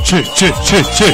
che, che, che, che.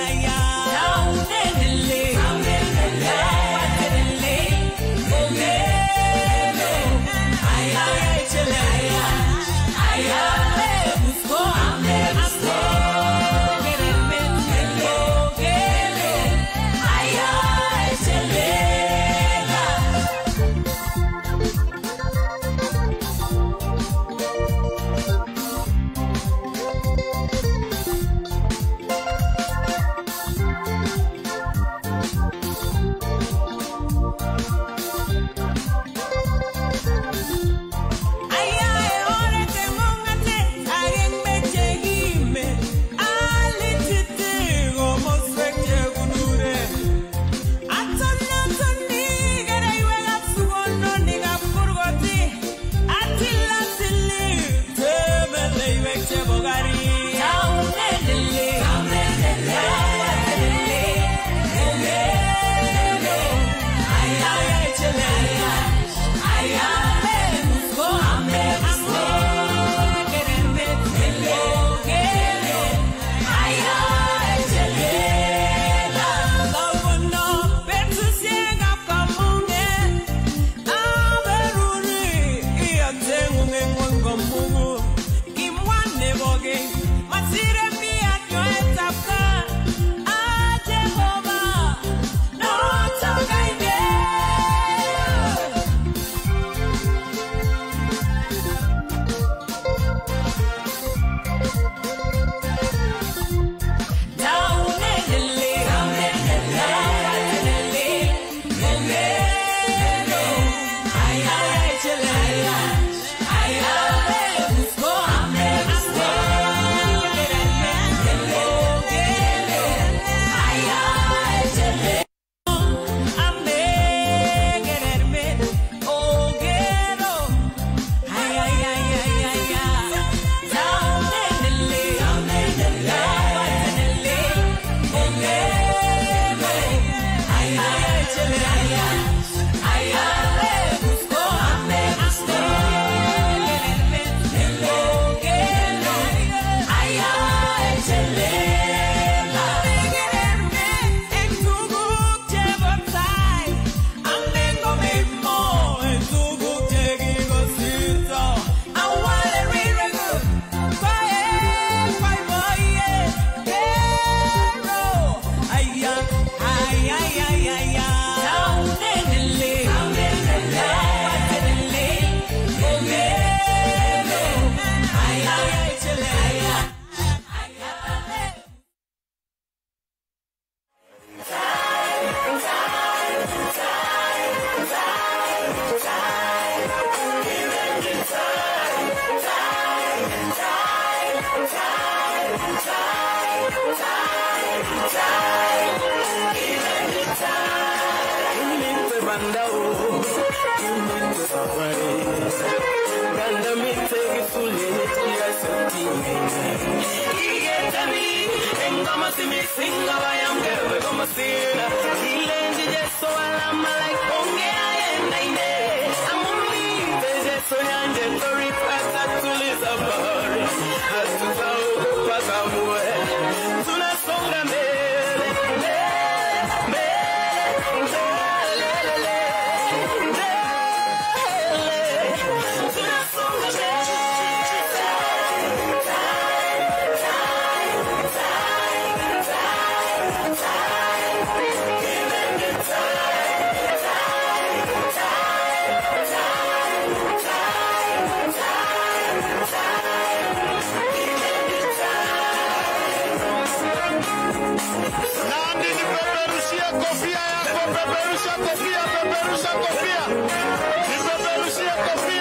Nandi, nipeperushie kofia yako, peperusha kofia, peperusha kofia, nipeperushie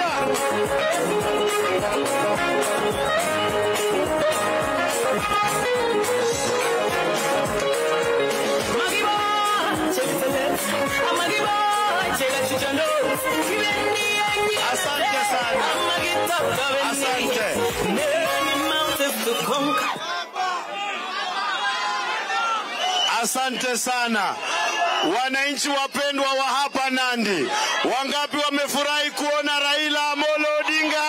kofia. Asante sana, asante. Asante sana wananchi wapendwa wa hapa Nandi, wangapi wamefurahi kuona Raila Amolo Odinga?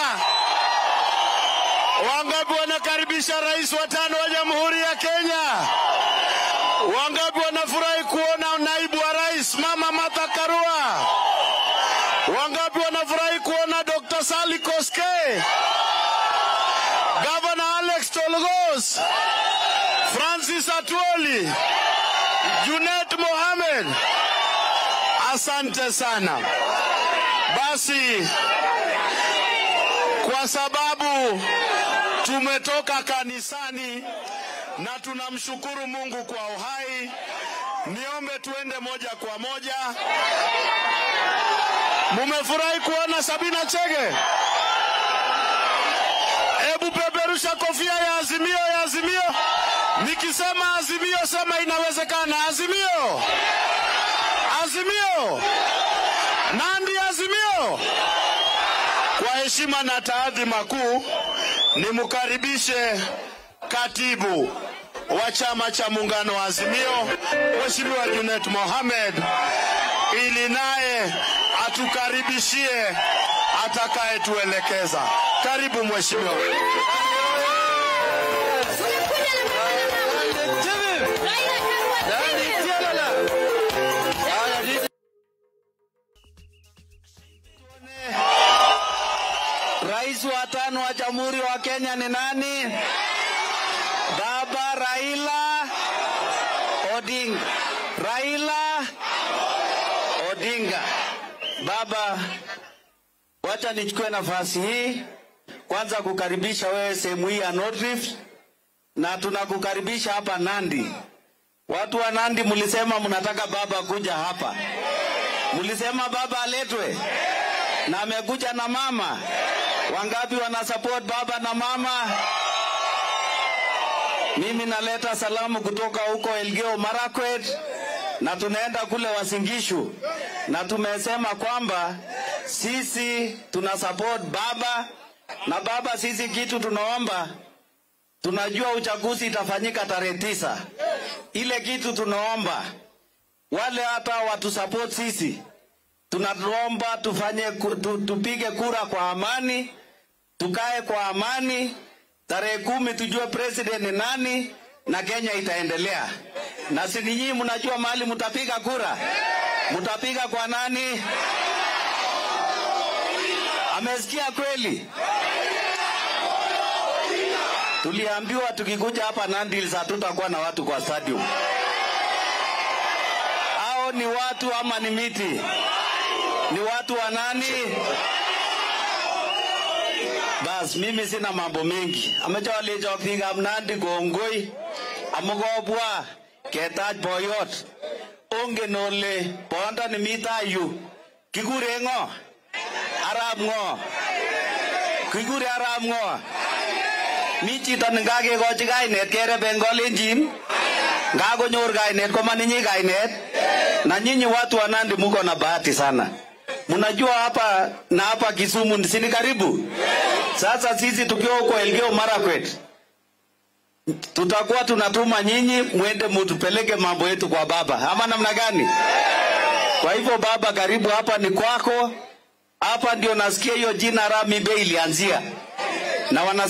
Wangapi wanakaribisha rais wa tano wa Jamhuri ya Kenya? Wangapi wanafurahi kuona naibu wa rais Mama Martha Karua? Wangapi wanafurahi kuona Dr. Sally Koske, Governor Alex Tolgos, Francis Atwoli, Junet Mohamed? Asante sana. Basi kwa sababu tumetoka kanisani na tunamshukuru Mungu kwa uhai, niombe tuende moja kwa moja. Mumefurahi kuona Sabina Chege? Hebu peperusha kofia ya Azimio, ya Azimio. Nikisema Azimio, sema inawezekana. Azimio, Azimio, Nandi, Azimio. Kwa heshima na taadhima kuu, nimkaribishe katibu wa chama cha muungano wa Azimio, Mheshimiwa Junet Mohamed, ili naye atukaribishie atakayetuelekeza. Karibu mheshimiwa. Rais wa tano wa Jamhuri wa Kenya ni nani? Baba Raila Odinga. Raila Odinga. Baba, wacha nichukue nafasi hii kwanza kukaribisha wewe sehemu hii ya North Rift na tunakukaribisha hapa Nandi. Watu wa Nandi mlisema mnataka baba kuja hapa, mlisema baba aletwe na amekuja na mama. Wangapi wana support baba na mama? Mimi naleta salamu kutoka huko Elgeyo Marakwet na tunaenda kule Wasingishu, na tumesema kwamba sisi tuna support baba na baba, sisi kitu tunaomba, tunajua uchaguzi itafanyika tarehe tisa. Ile kitu tunaomba wale hata watu support sisi, tunaomba tufanye ku- tu, tupige kura kwa amani, tukae kwa amani. Tarehe kumi tujue president ni nani na Kenya itaendelea. Na si nyinyi mnajua mahali mtapiga kura, mtapiga kwa nani? Amesikia kweli? Tuliambiwa tukikuja hapa Nandi Hills hatutakuwa na watu kwa stadium. Hao ni watu ama ni miti? Ni watu wa nani? Bas, mimi sina mambo mengi. Amecha walecho biikab Nandi kongoi amu kobwa ketach boyot. Ongen ole bondoni mi tai yu kikure ng'o? Arap ng'o? Kikure arap ng'o? Mi chito nekakekochi kainet kereben kolenjin ngakonyor kainet koma ninyi kainet na nyinyi watu wa Nandi muko na bahati sana. Mnajua hapa na hapa Kisumu si ni karibu. Sasa sisi tukiwa huko Elgeyo Marakwet tutakuwa tunatuma nyinyi mwende mutupeleke mambo yetu kwa baba, ama namna gani? Kwa hivyo baba, karibu hapa ni kwako. Hapa ndio nasikia hiyo jina Rami Bey ilianzia na wana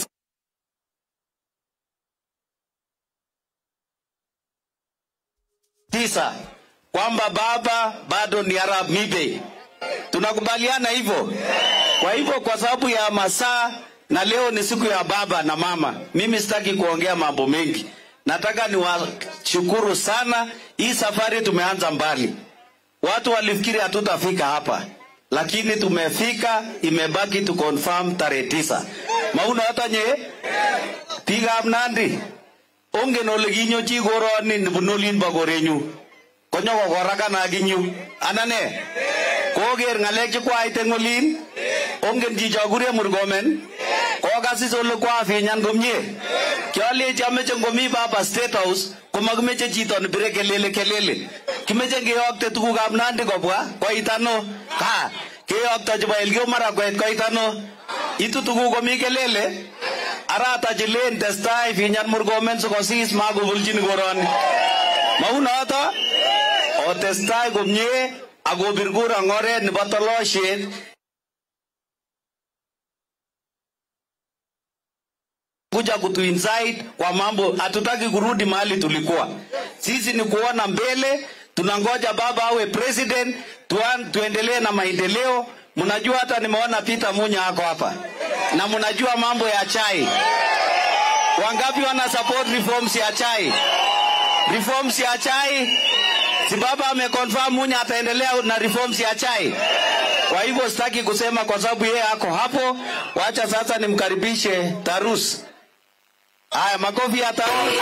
tisa kwamba baba bado ni Arab Mibe. Tunakubaliana hivyo. Kwa hivyo, kwa sababu ya masaa na leo ni siku ya baba na mama, mimi sitaki kuongea mambo mengi. Nataka niwashukuru sana. Hii safari tumeanza mbali. Watu walifikiri hatutafika hapa, lakini tumefika. Imebaki tu confirm tarehe tisa. Mauna hata nye biikab Nandi ongen ole kinyochi koroni nebunu olin bo korenyu konyokokorakan akinyu anane koker ng'alek chekwait eng olin ongen chicho kure Murkomen kokasis ole kwafinyan komie kialechi ameche ngomi baba state house komakimeche chito nebire kelele kelele kimeche keyokte tugukab Nandi kobwa koit ano ka keyokto chebo Elgeyo Marakwet koit ano itu tuguk komi kelele arata chilen testai finyan Murkomen sikosis makobulchin koroni maunoto otestai komie akobir kura eng oret nebo tolosiet kuja kutuincite kwa mambo, hatutaki kurudi mahali tulikuwa. Sisi ni kuona mbele, tunangoja baba awe president, tuan, tuendelee na maendeleo. Mnajua hata nimeona Peter Munya ako hapa na mnajua mambo ya chai. Wangapi wana support reforms ya chai? Reforms ya chai, si baba ameconfirm Munya ataendelea na reforms ya chai. Kwa hivyo sitaki kusema kwa sababu yeye ako hapo. Wacha sasa nimkaribishe Tarus. Haya, makofi ya Tarus.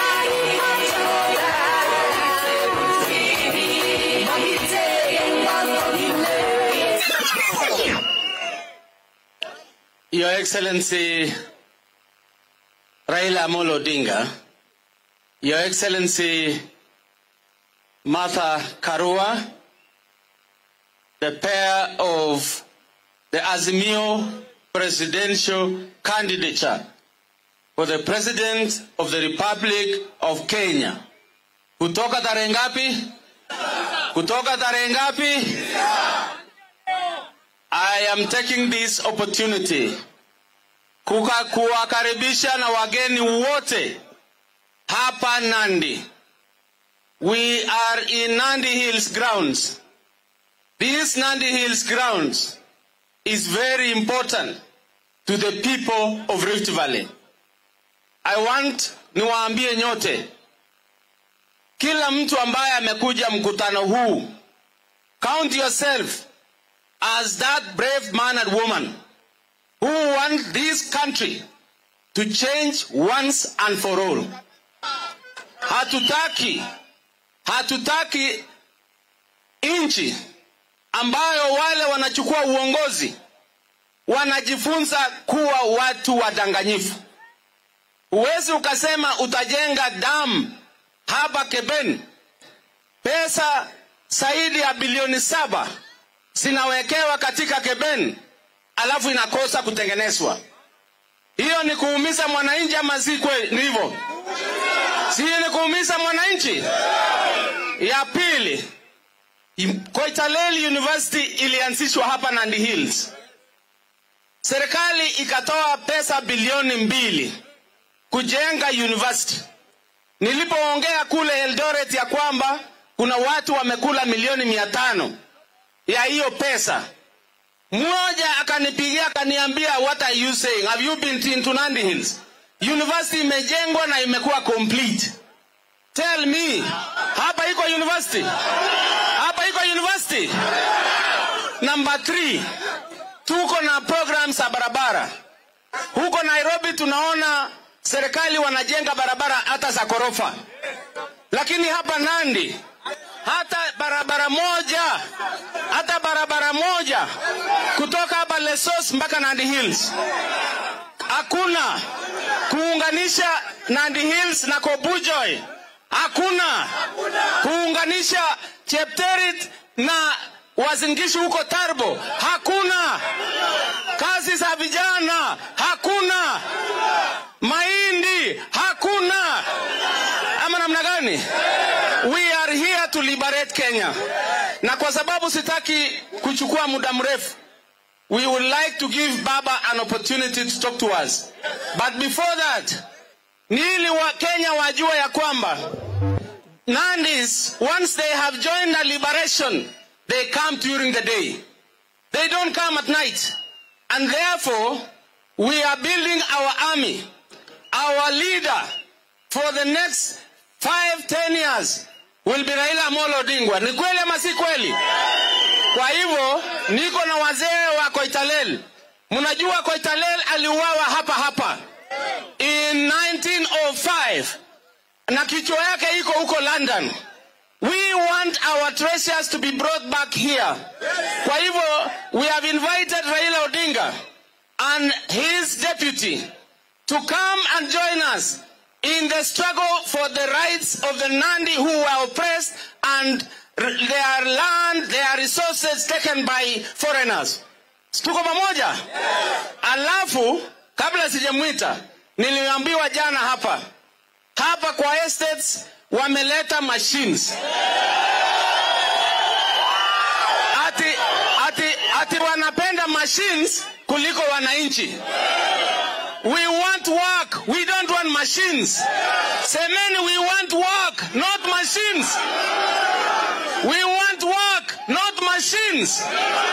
Your Excellency Raila Amolo Odinga, Your Excellency Martha Karua, the pair of the Azimio presidential candidature for the President of the Republic of Kenya. Kutoka tarehe ngapi? Kutoka tarehe ngapi? I am taking this opportunity kuka kuwakaribisha na wageni wote hapa Nandi. We are in Nandi Hills grounds. This Nandi Hills grounds is very important to the people of Rift Valley. I want niwaambie nyote, kila mtu ambaye amekuja mkutano huu, count yourself as that brave man and woman who want this country to change once and for all. Hatutaki, hatutaki nchi ambayo wale wanachukua uongozi wanajifunza kuwa watu wadanganyifu. Huwezi ukasema utajenga damu hapa Keben, pesa zaidi ya bilioni saba zinawekewa katika Keben alafu inakosa kutengenezwa. Hiyo ni kuumiza mwananchi ama si kweli? Ni hivyo, si ni kuumiza mwananchi? Ya pili, Koitalel University ilianzishwa hapa Nandi Hills. Serikali ikatoa pesa bilioni mbili kujenga university. Nilipoongea kule Eldoret ya kwamba kuna watu wamekula milioni mia tano ya hiyo pesa, mmoja akanipigia akaniambia, what are you saying? Have you been into Nandi Hills? University imejengwa na imekuwa complete. Tell me, hapa iko university? Hapa iko university? Number three, tuko na programs za barabara huko Nairobi. Tunaona serikali wanajenga barabara hata za ghorofa, lakini hapa Nandi hata barabara moja hata barabara moja kutoka hapa Lesos mpaka Nandi Hills hakuna. Kuunganisha Nandi Hills na Kobujoy hakuna. Kuunganisha Chepterit na Wazingishu huko Tarbo hakuna. Kazi za vijana hakuna. Mahindi hakuna. Ama namna gani? We are here to liberate Kenya, na kwa sababu sitaki kuchukua muda mrefu, we would like to give Baba an opportunity to talk to us, but before that, ni ili wa Kenya wajua ya kwamba Nandis, once they have joined the liberation, they come during the day. They don't come at night. And therefore, we are building our army, our leader for the next five, ten years will be Raila Amolo Odinga. Ni kweli ama si kweli? Kwa hivyo niko na wazee wa Koitalel. Mnajua Koitalel aliuawa hapa hapa in 1905 na kichwa yake iko huko London. We want our treasures to be brought back here. Kwa hivyo we have invited Raila Odinga and his deputy to come and join us in the struggle for the rights of the Nandi who were oppressed and r- their land, their resources taken by foreigners. Tuko pamoja? Alafu kabla sijamwita, niliambiwa jana hapa hapa kwa estates wameleta machines ati, ati, ati wanapenda machines kuliko wananchi. We want work. We don't machines. Semeni, we want work, not machines. We want work, not machines.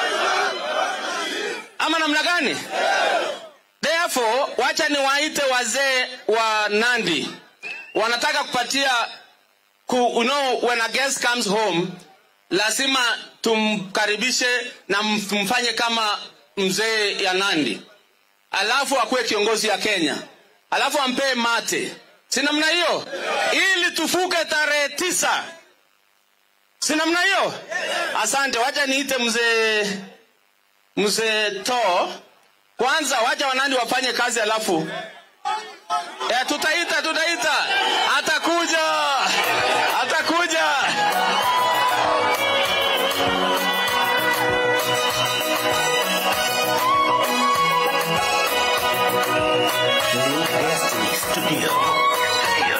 Ama namna gani? Therefore, wacha niwaite wazee wa Nandi. Wanataka kupatia ku, you know, when a guest comes home, lazima tumkaribishe na mfanye kama mzee ya Nandi, alafu akuwe kiongozi ya Kenya, alafu ampee mate, si namna hiyo, ili tufuke tarehe tisa, si namna hiyo? Asante, wacha niite mzee mzee to kwanza, wacha wanandi wafanye kazi, alafu ya, tutaita tutaita, atakuja atakuja. New Destiny Studio.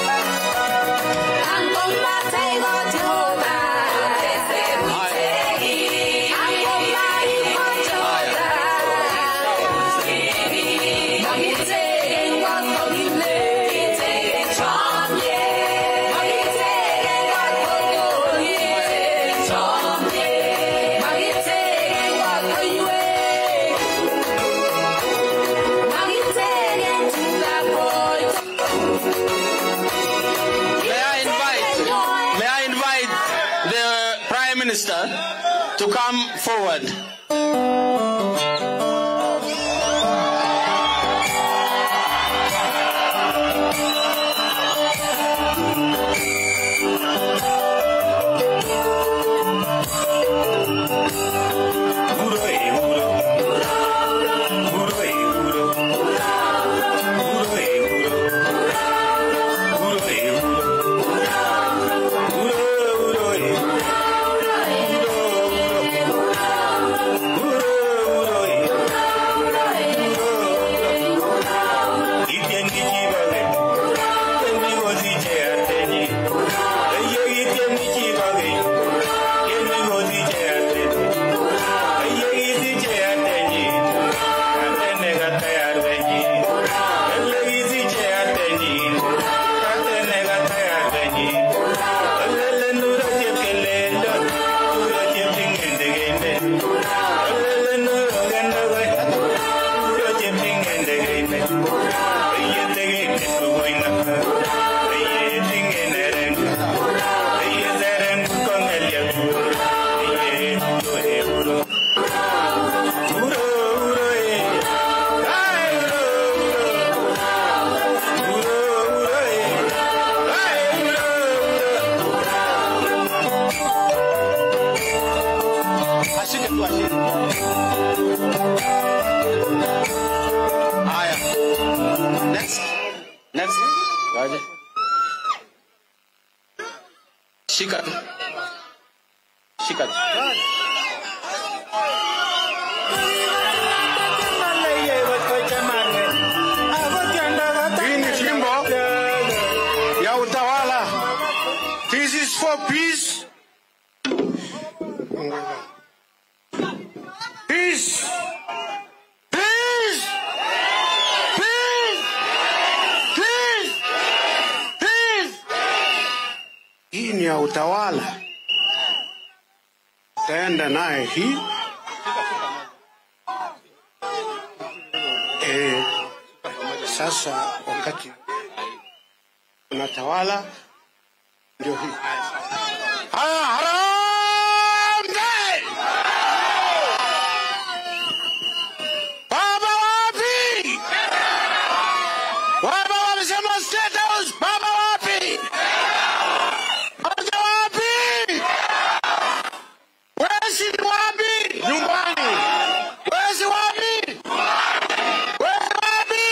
May I invite may I invite the Prime Minister to come forward. Ashike tu ashike. Haya. Next. Next. Waje. Shika tu. Shika tu. Hii ni fimbo ya utawala. This is for peace. Peace. Peace. Peace. Peace. Peace. Hii ni ya utawala. Taenda naye hii. Eh, sasa wakati unatawala ndio hii. Haya, harambee! Baba wapi? Baba wamesema State House. Baba wapi? Baba wapi? Wesi ni wapi? Nyumbani. Wesi wapi? Wesi wapi?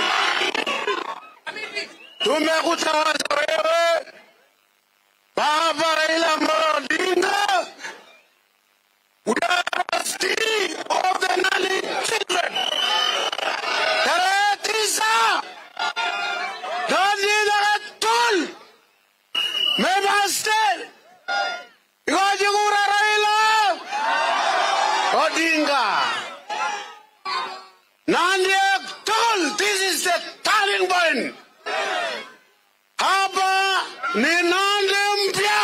Tumekutawaza wewe Baba Raila Amolo Odinga. We are trustee of the Nandi children. Tarehe tisa Nandi Nagatul Member State Ikoje kura Raila Odinga Nandi Nagatul This is the turning point ni Nandi mpya.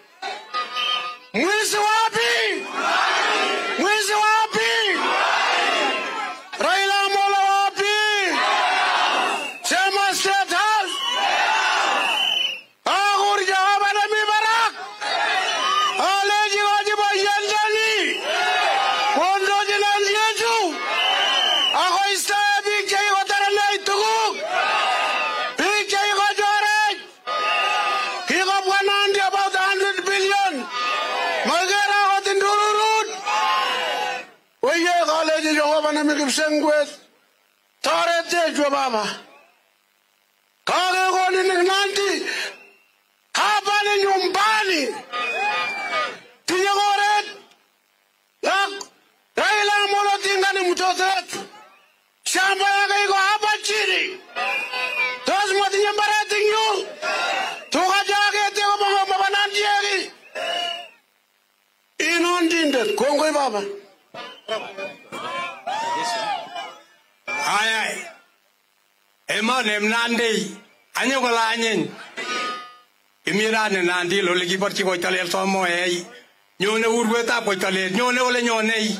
Mwizi wapi? Mwizi wapi? Raila Amolo wapi? Sema State House. Agur jawab ada mi barak. Ale jiwa jiwa yandani. Kondo jinan yeju. Ako istaya bigay ko tara na itugug. Bigay ko jorek. Kiko Nandi about 100 billion. Magara ko tindururut. Oye college jo bana mi kipsengwet. Torete jo baba. Kage ko ni Nandi. Hapa ni nyumbani. Tinye koret. Yak. Raila Amolo Odinga ni mtoto wetu. Shamba yake iko hapa chini. Tos mwatinye mbaret ing yu. Tukachakete ko mga mabanandi yaki. Inondindet. Kongoi baba. Ayai. Emone mnandi. Anyo kolanyin. Imirani nandi lole kiborchi koitalel somo ei. Nyone urwetab koitalel. Nyone ole nyonei.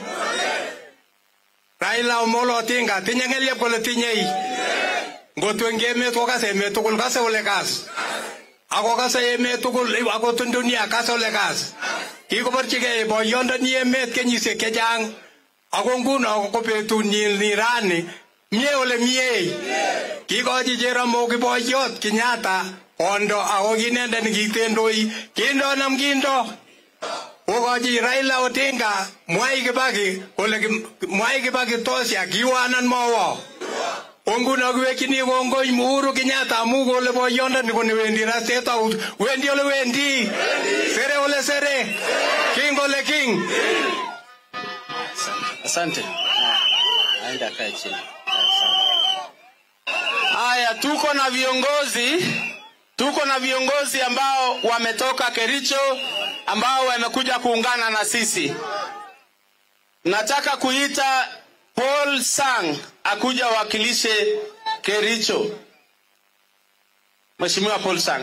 Raila Omolo Odinga tinye ng'elyep kole tinyei. Ngotwen emet kokase emet tugul kase ole kas. Ako kase emet tugul ako tun dunia kase ole kas. Kikoborchigei boyondoni emet kenyisiek chechang. Ako nguno ko betunyin ni rani mie ole mie. Kikochi Jeramogi boyot Kenyatta kondo ako kinendet nikitendoi kindonam kindo. Kokochi Raila Odinga Mwai Kibaki kole Kim- Mwai Kibaki tosya kiwanan mowo. Onguno kiwekchini kongoi Uhuru Kenyatta amu kole boyondoni koni wendi ra State House wendi ole wendi sere ole sere king ole king Asante. Aenda akae chini. Haya, tuko na viongozi, tuko na viongozi ambao wametoka Kericho ambao wamekuja kuungana na sisi. Nataka kuita Paul Sang akuja wakilishe Kericho. Mheshimiwa Paul Sang.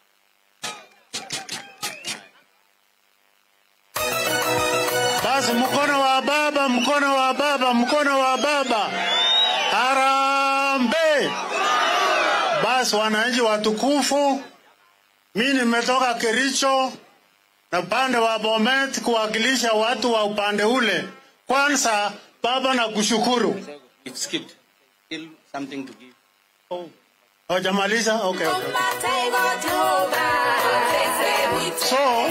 Basi mkono wa baba, mkono wa baba, mkono wa baba. Harambe! Basi wananchi watukufu, mi nimetoka Kericho na upande wa Bomet kuwakilisha watu wa upande ule. Kwanza baba, na kushukuru. It skipped. Still something to give. Hawajamaliza? Okay, okay. So,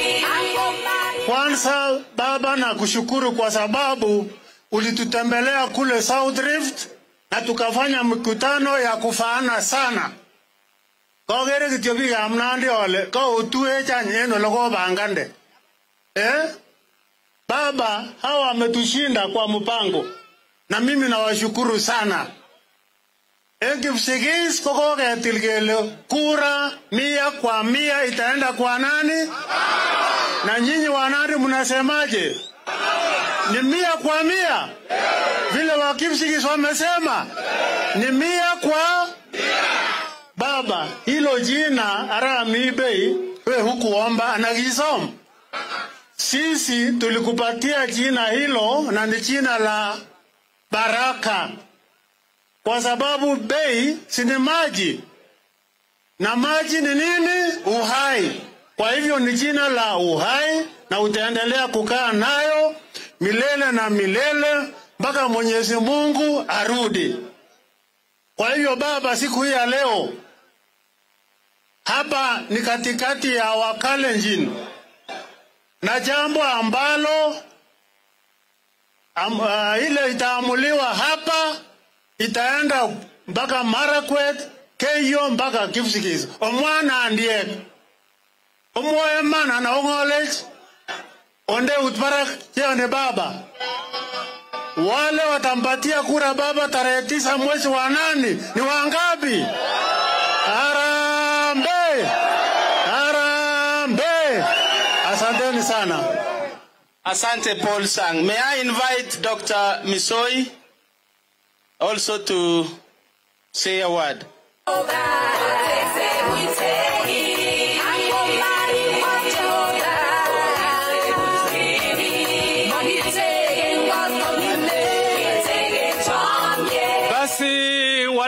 Kwanza baba, na kushukuru kwa sababu ulitutembelea kule South Rift na tukafanya mikutano ya kufaana sana. Kokere kityo biikab Nandi ole koutuech any en ole kobangande. Eh? Baba, hawa wametushinda kwa mpango na mimi nawashukuru sana. En Kipsigis ko koketil kele kura mia kwa mia itaenda kwa nani? Na nyinyi wanandi mnasemaje? Ni mia kwa mia vile Wakipsigis wamesema ni mia kwa baba. Hilo jina Arami Bei we hukuomba anakisoma. Sisi tulikupatia jina hilo na ni jina la baraka, kwa sababu bei si ni maji na maji ni nini? Uhai. Kwa hivyo ni jina la uhai, na utaendelea kukaa nayo milele na milele mpaka Mwenyezi Mungu arudi. Kwa hivyo Baba, siku hii ya leo hapa ni katikati ya Wakalenjin na jambo ambalo am, uh, ile itaamuliwa hapa itaenda mpaka Marakwet, Keyo mpaka Kipsigis. Omwana andiek omwoe man ana ong'olech onde utbarak cheone baba wale watampatia kura baba tarehe tisa mwezi wa nane ni wangapi? Harambe, harambe! Asanteni sana. Asante Paul Sang. May I invite Dr. Misoi also to say a word? Oh, God, they say we take it.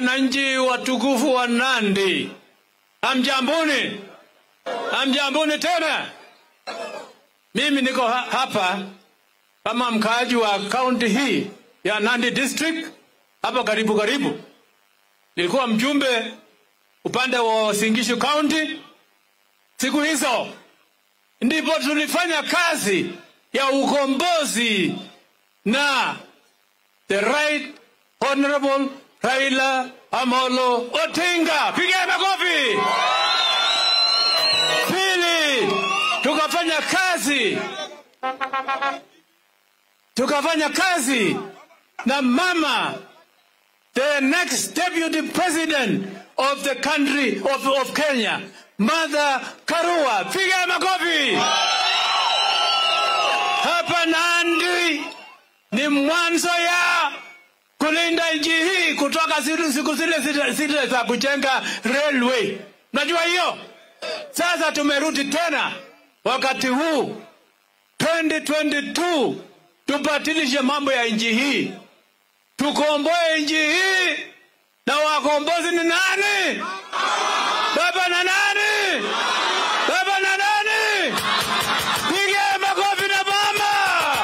wananchi watukufu wa Nandi, hamjambuni? Hamjambuni tena? Mimi niko ha hapa kama mkaaji wa kaunti hii ya Nandi district hapa karibu karibu. Nilikuwa mjumbe upande wa Singishu County. Siku hizo ndipo tulifanya kazi ya ukombozi na the right honorable Raila Amolo Odinga. Piga makofi. Pili, tukafanya kazi tukafanya kazi na mama the next deputy president of the country of, of Kenya Mother Karua. Piga makofi. Hapa Nandi ni mwanzo ya kulinda nchi hii kutoka siku siku zile zile zile za kujenga railway. Najua hiyo. Sasa tumerudi tena wakati huu 2022 tubadilishe mambo ya nchi hii, tukomboe nchi hii, na wakombozi ni nani? Baba na nani? Baba na nani? Piga makofi na mama.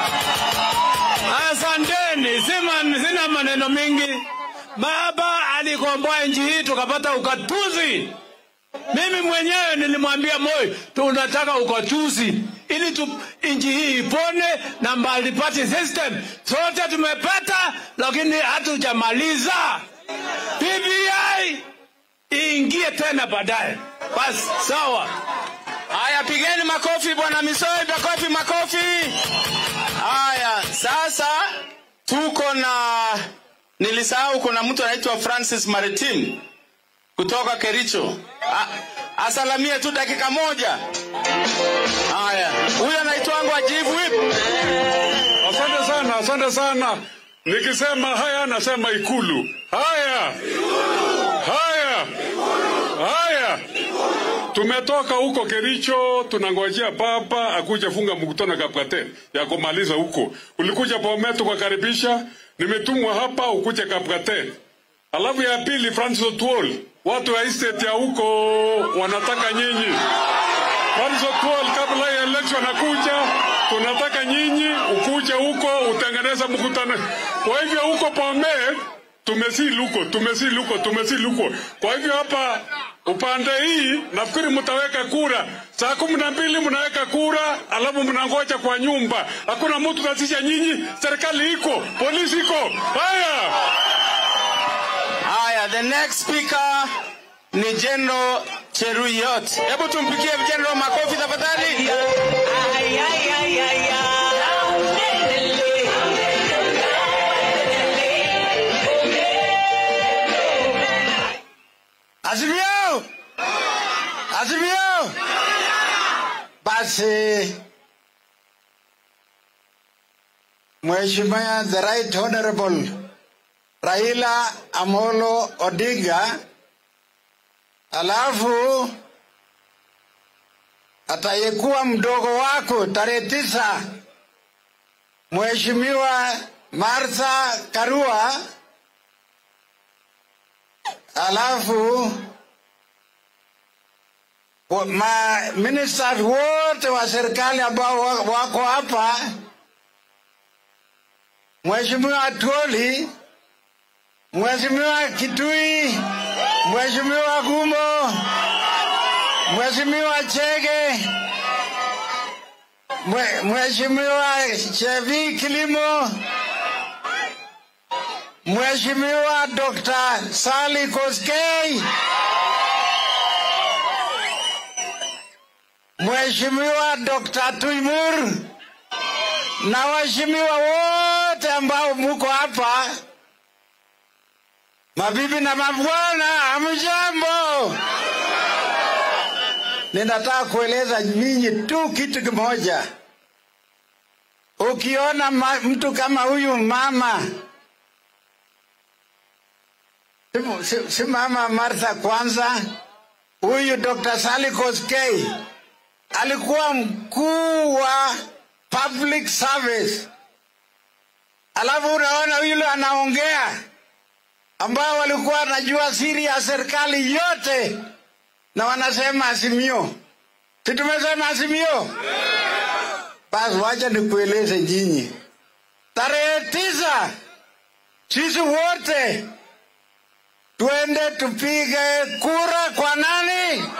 Asanteni, sima, sina maneno mingi. Baba alikomboa nchi hii tukapata ukatuzi. Mimi mwenyewe nilimwambia Moi, tunataka ukatuzi ili tu, nchi hii ipone na multi party system. Sote tumepata, lakini hatujamaliza. BBI iingie tena baadaye. Basi sawa. Haya, pigeni makofi bwana Misoi, makofi makofi. Haya, sasa tuko na nilisahau, kuna mtu anaitwa Francis Maritim kutoka Kericho. A, asalamie tu dakika moja. Haya, huyo anaitwangwa Ajibu Whip. Asante sana, asante sana. Nikisema haya nasema Ikulu. Haya, haya, haya. Tumetoka huko Kericho, tunangojea baba akuje funga mkutano Kapkate ya kumaliza huko. Ulikuja Bomet tukakaribisha, nimetumwa hapa ukuje Kapkate. Alafu ya pili, Francis Otuol, watu wa estate ya huko wanataka nyinyi. Francis Otuol, kabla ya election akuja, tunataka nyinyi ukuje huko utengeneza mkutano. Kwa hivyo huko Bomet tumesili huko, tumesili huko, tumesili huko. Kwa hivyo hapa upande hii nafikiri mtaweka kura saa kumi na mbili mnaweka kura, alafu mnangoja kwa nyumba. Hakuna mtu tasisha nyinyi, serikali iko, polisi iko. Haya. Haya, the next speaker ni General Cheruyot. Hebu tumpigie General makofi tafadhali. Azimio! Azimio! Basi Mheshimiwa the Right Honorable Raila Amolo Odinga, alafu atayekuwa mdogo wako tarehe tisa, Mheshimiwa Martha Karua, alafu wa- ma ministers wote wa serikali ambao wa- wako hapa, Mheshimiwa Atwoli, Mheshimiwa Kitui, Mheshimiwa Gumo, Mheshimiwa Chege, Mwe- Mheshimiwa Chevi Kilimo, Mheshimiwa Dr. Sally Koskei, Mheshimiwa Dr. Tuimur na waheshimiwa wote ambao muko hapa, mabibi na mabwana, hamjambo. Ninataka kueleza nyinyi tu kitu kimoja. Ukiona ma, mtu kama huyu mama si, si, si mama Martha kwanza, huyu Dr. Sally Koskei alikuwa mkuu wa public service, alafu unaona yule anaongea ambao walikuwa wanajua siri ya serikali yote na wanasema Azimio. Si tumesema Azimio? Basi wacha nikueleze nyinyi, tarehe tisa sisi wote tuende tupige kura kwa nani?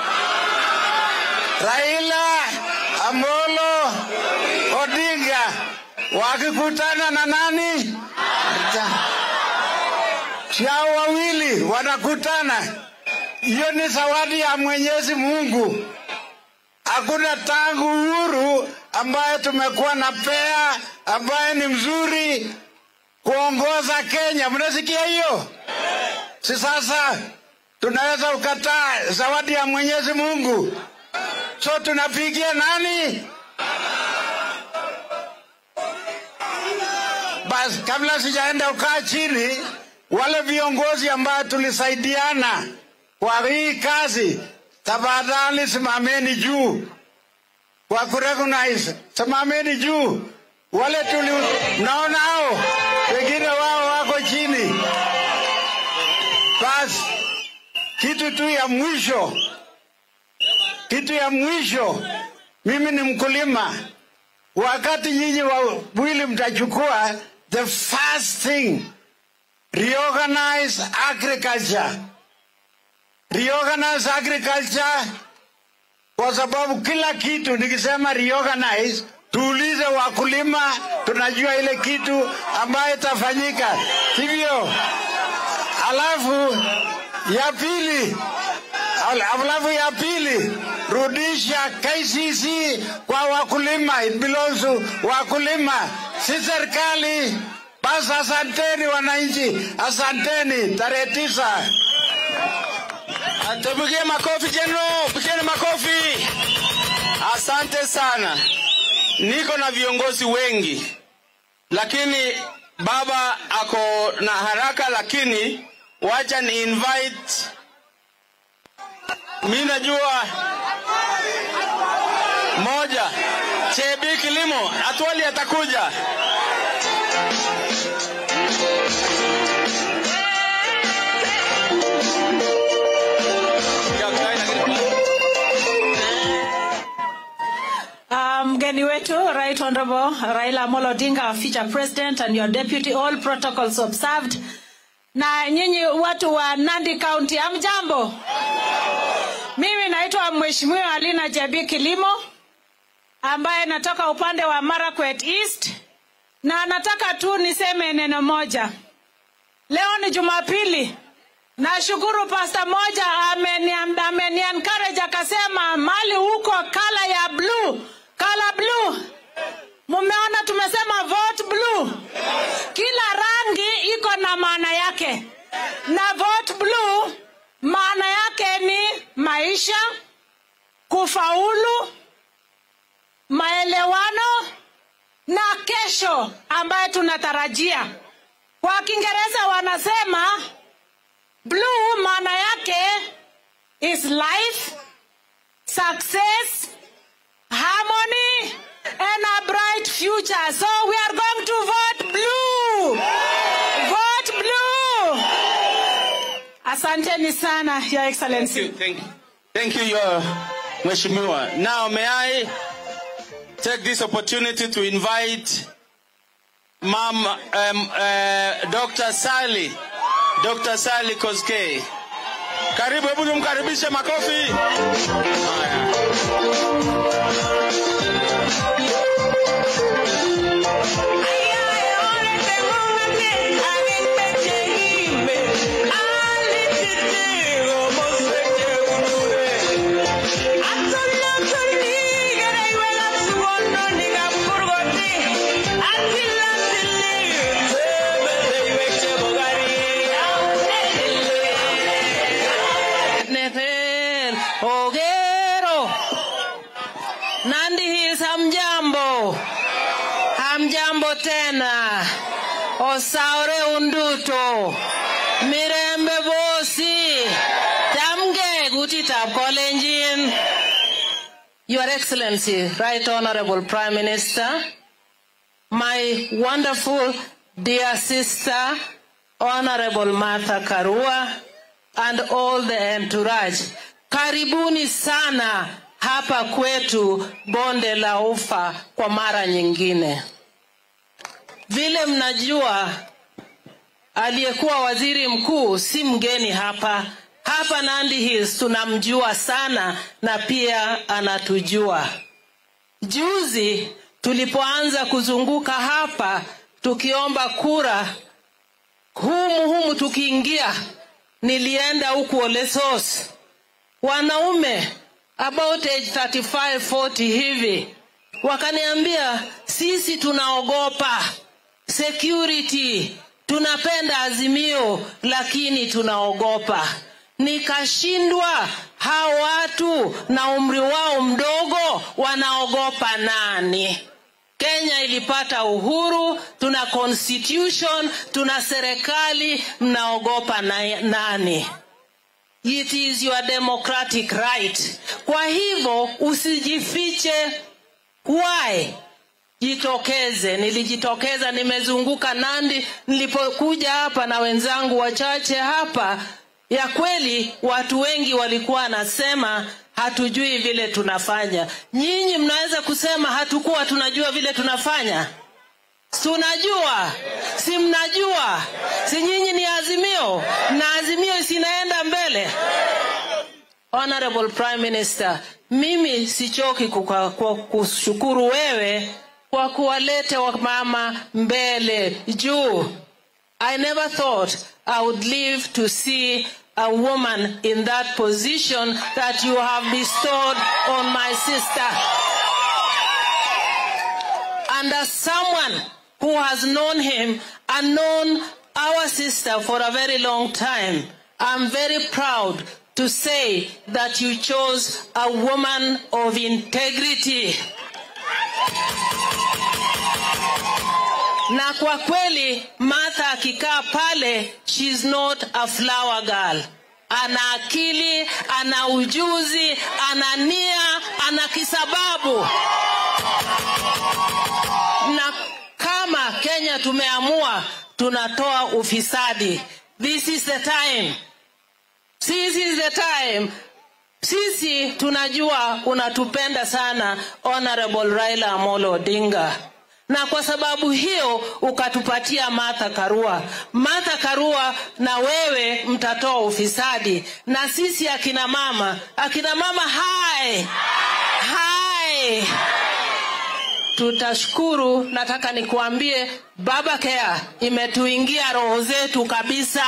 Raila Amolo Odinga wakikutana na nani? Chao wawili wanakutana. Hiyo ni zawadi ya Mwenyezi Mungu. Hakuna tangu uhuru ambaye tumekuwa na pea ambaye ni mzuri kuongoza Kenya. Mnasikia hiyo? Si sasa tunaweza ukataa zawadi ya Mwenyezi Mungu, so tunapigia nani? Basi kabla sijaenda ukaa chini, wale viongozi ambao tulisaidiana kwa hii kazi, tafadhali simameni juu kwa kurecognize, simameni juu. Wale tuli, mnaona hao wengine wao wako chini. Basi kitu tu ya mwisho, kitu ya mwisho, mimi ni mkulima. Wakati nyinyi wawili mtachukua, the first thing reorganize agriculture, reorganize agriculture, kwa sababu kila kitu nikisema reorganize, tuulize wakulima, tunajua ile kitu ambayo itafanyika hivyo. Alafu ya pili, al- alafu ya pili, rudisha KCC kwa wakulima, it belongs to wakulima, si serikali. Basi asanteni wananchi, asanteni. Tarehe tisa. Tupigie makofi General, pigeni makofi. Asante sana. Niko na viongozi wengi, lakini baba ako na haraka, lakini wacha ni invite. Mi najua moja, Chebi Kilimo Atwali atakuja. Uh, mgeni wetu right honorable Raila Amolo Odinga our future president and your deputy all protocols observed na nyinyi watu wa Nandi County hamjambo mimi naitwa mheshimiwa Alina Jabi Kilimo ambaye natoka upande wa Marakwet East na nataka tu niseme neno moja leo ni Jumapili Nashukuru pasta moja ameni ameni encourage akasema mali huko kala ya blue, kala blue. Mumeona tumesema vote blue. Kila rangi iko na maana yake. Na vote blue maana yake ni maisha, kufaulu, maelewano na kesho ambayo tunatarajia. Kwa Kiingereza wanasema Blue maana yake is life, success, harmony and a bright future. So we are going to vote blue. Vote blue. Asanteni sana, Your Excellency. Thank you. Thank you, your Mheshimiwa. Now, may I take this opportunity to invite Mom, um, uh, Dr. Sally, Dr. Sally Koskei. Karibu, hebu tumkaribishe makofi. Haya. Nepal, Ogero, Nandi Hills, hamjambo, hamjambo tena, osaure unduto, mirembe bosi, tamge gutitab kolenjin. Your Excellency, Right Honorable Prime Minister, my wonderful dear sister, Honorable Martha Karua, and all the entourage. Karibuni sana hapa kwetu bonde la ufa kwa mara nyingine. Vile mnajua, aliyekuwa waziri mkuu si mgeni hapa. Hapa Nandi Hills tunamjua sana na pia anatujua. Juzi tulipoanza kuzunguka hapa tukiomba kura, humu humu tukiingia, nilienda huku Olesos, wanaume about age 35 40 hivi wakaniambia, sisi tunaogopa security, tunapenda Azimio lakini tunaogopa. Nikashindwa, hao watu na umri wao mdogo wanaogopa nani? Kenya ilipata uhuru, tuna constitution, tuna serikali, mnaogopa na, nani? It is your democratic right. Kwa hivyo usijifiche. Why? Jitokeze. Nilijitokeza, nimezunguka Nandi nilipokuja hapa na wenzangu wachache hapa. Ya kweli watu wengi walikuwa wanasema hatujui vile tunafanya. Nyinyi mnaweza kusema hatukuwa tunajua vile tunafanya? Tunajua, si mnajua? Si nyinyi ni Azimio na Azimio sinaenda mbele. Honorable Prime Minister, mimi sichoki kuka- kwa kushukuru wewe kwa kuwaleta wamama mbele juu. I never thought I would live to see a woman in that position that you have bestowed on my sister. And as someone who has known him and known our sister for a very long time, I'm very proud to say that you chose a woman of integrity. na kwa kweli Martha akikaa pale, she's not a flower girl. Ana akili, ana ujuzi, ana nia, ana kisababu. Na kama Kenya tumeamua tunatoa ufisadi, this is the time, this is the time sisi tunajua unatupenda sana Honorable Raila Amolo Odinga, na kwa sababu hiyo ukatupatia Martha Karua. Martha Karua na wewe mtatoa ufisadi, na sisi akina mama, akina mama hai hai tutashukuru. Nataka nikuambie Baba Care imetuingia roho zetu kabisa.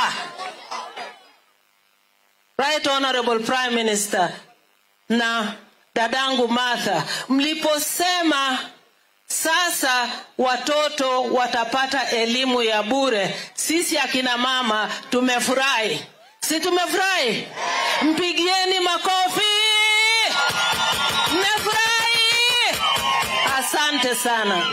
Right Honorable Prime Minister na dadangu Martha, mliposema sasa watoto watapata elimu ya bure, sisi akina mama tumefurahi, si tumefurahi? Mpigieni makofi, mmefurahi? Asante sana.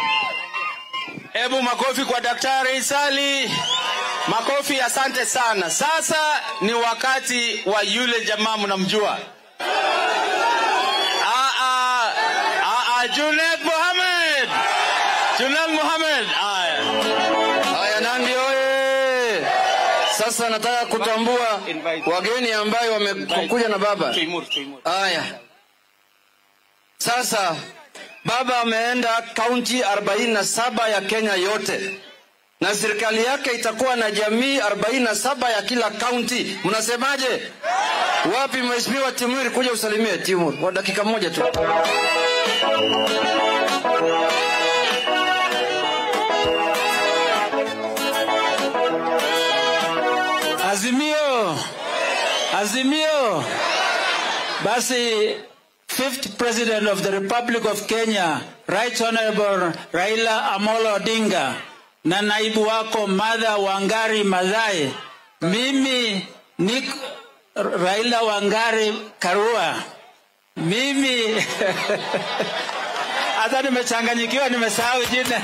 Hebu makofi kwa Daktari Sali. Makofi, asante sana. Sasa ni wakati wa yule jamaa mnamjua, Ah, ah, ah, ah, Junet Mohamed, Junet Mohamed. Haya, Haya, Nandi oye! Sasa nataka kutambua wageni ambayo wamekuja na baba. Haya, sasa baba ameenda kaunti 47 ya Kenya yote na serikali yake itakuwa na jamii 47 ya kila kaunti. Mnasemaje? Wapi mheshimiwa Timur, kuja usalimie Timur kwa dakika moja tu. Azimio, Azimio. Basi, fifth president of the Republic of Kenya, Right Honorable Raila Amolo Odinga na naibu wako Martha Wangari Maathai, mimi ni Raila Wangari Karua, mimi hata nimechanganyikiwa, nimesahau jina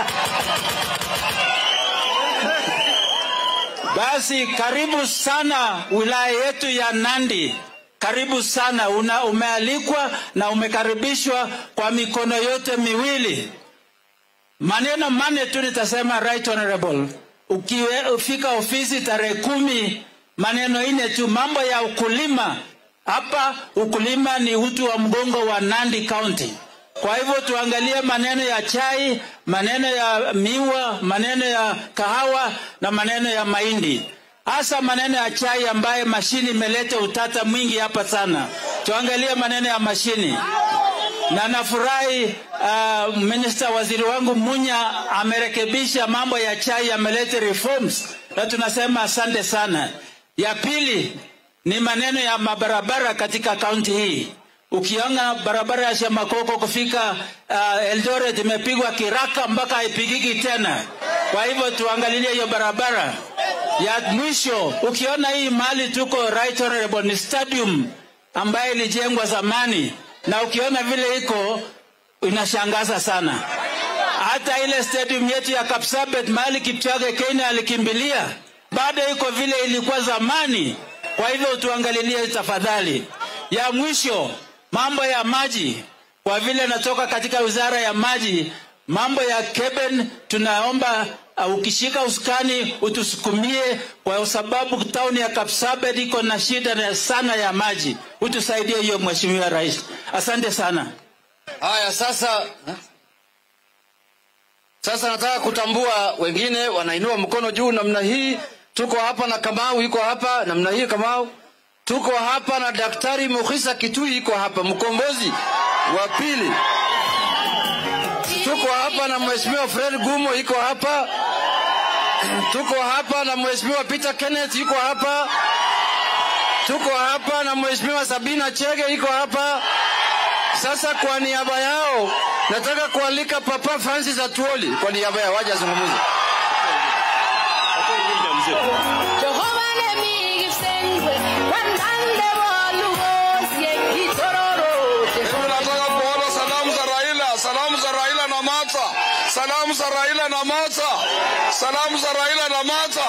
Basi karibu sana wilaya yetu ya Nandi, karibu sana. Una, umealikwa na umekaribishwa kwa mikono yote miwili. Maneno mane tu nitasema, right honorable. ukifika ofisi tarehe kumi, maneno ine tu, mambo ya ukulima hapa. Ukulima ni uti wa mgongo wa Nandi County. Kwa hivyo tuangalie maneno ya chai, maneno ya miwa, maneno ya kahawa na maneno ya mahindi, hasa maneno ya chai ambaye mashini imeleta utata mwingi hapa sana. Tuangalie maneno ya mashini na nafurahi uh, minista waziri wangu Munya amerekebisha mambo ya chai, ameleta reforms na tunasema asante sana. Ya pili ni maneno ya mabarabara katika kaunti hii. Ukiona barabara ya Shamakoko kufika uh, Eldoret imepigwa kiraka mpaka haipigiki tena. Kwa hivyo tuangalilie hiyo barabara. Ya mwisho, ukiona hii mahali tuko right honorable ni stadium ambayo ilijengwa zamani, na ukiona vile iko inashangaza sana. Hata ile stadium yetu ya Kapsabet mahali Kipchoge Kenya alikimbilia bado iko vile ilikuwa zamani. Kwa hivyo tuangalilie tafadhali. Ya mwisho, mambo ya maji, kwa vile natoka katika wizara ya maji, mambo ya Keben tunaomba uh, ukishika usukani utusukumie, kwa sababu tauni ya Kapsabet iko na shida na sana ya maji. Utusaidie hiyo, Mheshimiwa Rais. Asante sana. Haya, sasa sasa nataka kutambua wengine wanainua mkono juu namna hii. Tuko hapa na Kamau yuko hapa namna hii. Kamau, tuko hapa na Daktari Mukhisa Kitui yuko hapa, mkombozi wa pili. Tuko hapa na Mheshimiwa Fred Gumo yuko hapa. Tuko hapa na Mheshimiwa Peter Kenneth yuko hapa. Tuko hapa na Mheshimiwa Sabina Chege yuko hapa. Sasa kwa niaba yao nataka kualika Papa Francis Atuoli kwa niaba yao waje azungumze. Mimi nataka kuona salamu za Raila, salamu za Raila na Martha, salamu za Raila na Martha, salamu za Raila na Martha.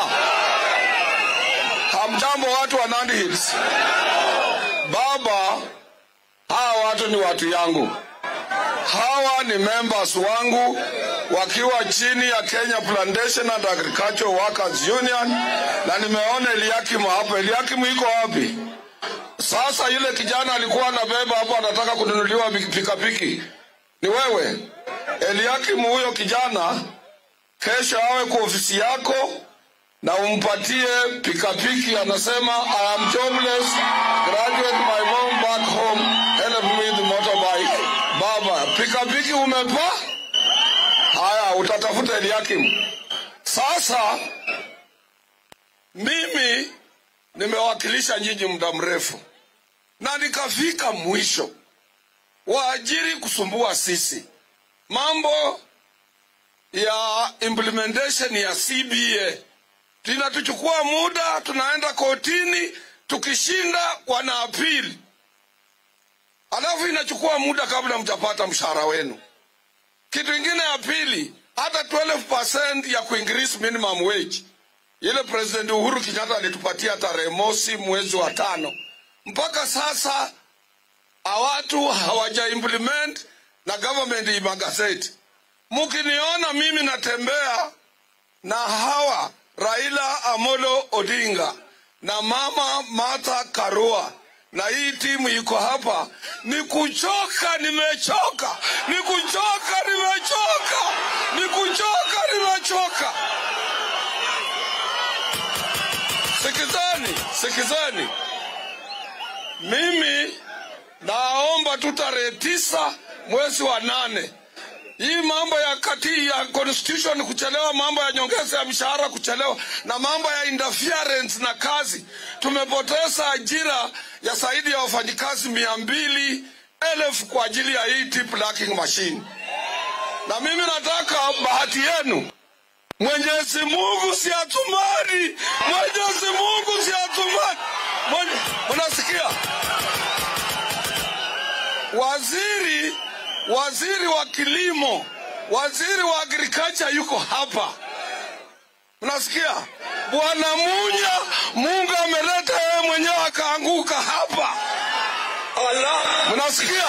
Hamjambo watu wa Nandi Hills. Baba, hawa watu ni watu yangu, hawa ni members wangu wakiwa chini ya Kenya Plantation and Agricultural Workers Union, na nimeona Eliakim hapo. Eliakim iko wapi? Sasa yule kijana alikuwa anabeba hapo, anataka kununuliwa pikapiki. Ni wewe Eliakim, huyo kijana kesho awe kwa ofisi yako na umpatie pikapiki. Anasema I am jobless, graduate my mom back home, help me with the motorbike. Baba, pikapiki umepa? Haya, utatafuta Eliakim. Sasa mimi nimewakilisha nyinyi muda mrefu na nikafika mwisho, waajiri kusumbua sisi, mambo ya implementation ya CBA linatuchukua muda, tunaenda kotini, tukishinda wana apili, alafu inachukua muda kabla mtapata mshahara wenu. Kitu ingine ya pili, hata 12% ya kuincrease minimum wage ile President Uhuru Kenyatta alitupatia tarehe mosi mwezi wa tano, mpaka sasa watu hawaja implement na government imagazeti. Mkiniona mimi natembea na hawa Raila Amolo Odinga na mama Martha Karua na hii timu iko hapa, ni kuchoka, nimechoka, ni kuchoka, nimechoka, ni kuchoka, nimechoka. Sikizani, sikizani, mimi naomba tu tarehe tisa mwezi wa nane hii mambo ya kati ya constitution kuchelewa, mambo ya nyongeza ya mshahara kuchelewa, na mambo ya interference na kazi. Tumepoteza ajira ya zaidi ya wafanyikazi mia mbili elfu kwa ajili ya hii tip lacking machine, na mimi nataka bahati yenu Mwenyezi Mungu si atumani, Mwenyezi Mungu si atumani. Unasikia? Waziri waziri wa kilimo, waziri wa agriculture yuko hapa. Unasikia? Bwana Munya, Mungu ameleta yeye mwenyewe akaanguka hapa. Allah, mnasikia?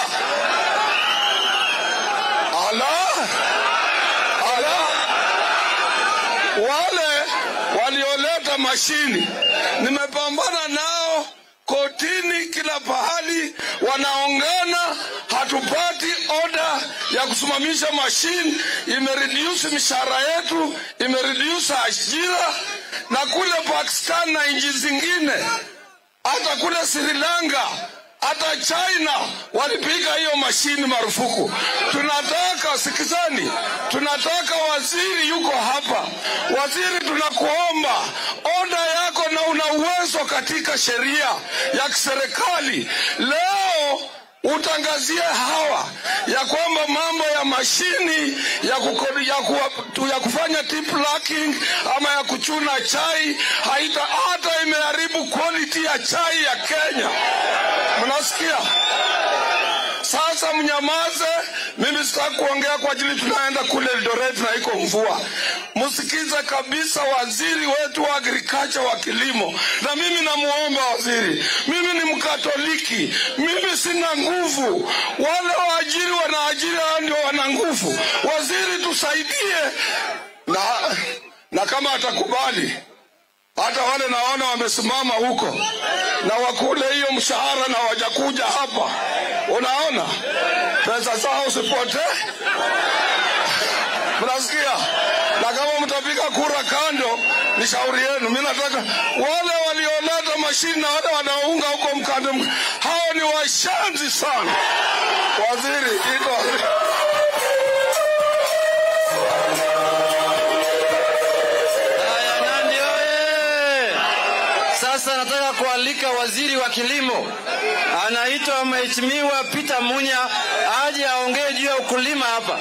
Allah, Allah, wale walioleta mashini. Nimepambana nao kotini, kila pahali wanaongana, hatupati oda ya kusimamisha mashini. Imereduce mishahara yetu, imereduce ajira, na kule Pakistan na nchi zingine, hata kule Sri Lanka hata China walipiga hiyo mashini marufuku. Tunataka sikizani, tunataka waziri yuko hapa. Waziri, tunakuomba oda yako, na una uwezo katika sheria ya kiserikali leo utangazie hawa ya kwamba mambo ya mashini ya, kukodi, ya, kuwa, tu, ya kufanya tip lacking ama ya kuchuna chai haita hata imeharibu quality ya chai ya Kenya. Mnasikia? Sasa mnyamaze, mimi sitaki kuongea kwa ajili tunaenda kule Eldoret na iko mvua. Msikize kabisa waziri wetu wa agriculture wa kilimo, na mimi namuomba waziri, mimi ni Mkatoliki, mimi sina nguvu, wale waajiri wanaajiri hao ndio wana nguvu. Waziri tusaidie, na, na kama atakubali hata wale naona wamesimama huko na wakule hiyo mshahara na wajakuja hapa, unaona pesa zao usipotee. Mnasikia? Na kama mtapiga kura kando, ni shauri yenu. Mimi nataka wale walioleta mashini na wale wanaounga huko mkande, hao ni washanzi sana. Waziri iko Haya, Nandi oye! Sasa nataka kualika waziri wa kilimo anaitwa Mheshimiwa Peter Munya aje aongee juu ya ukulima hapa.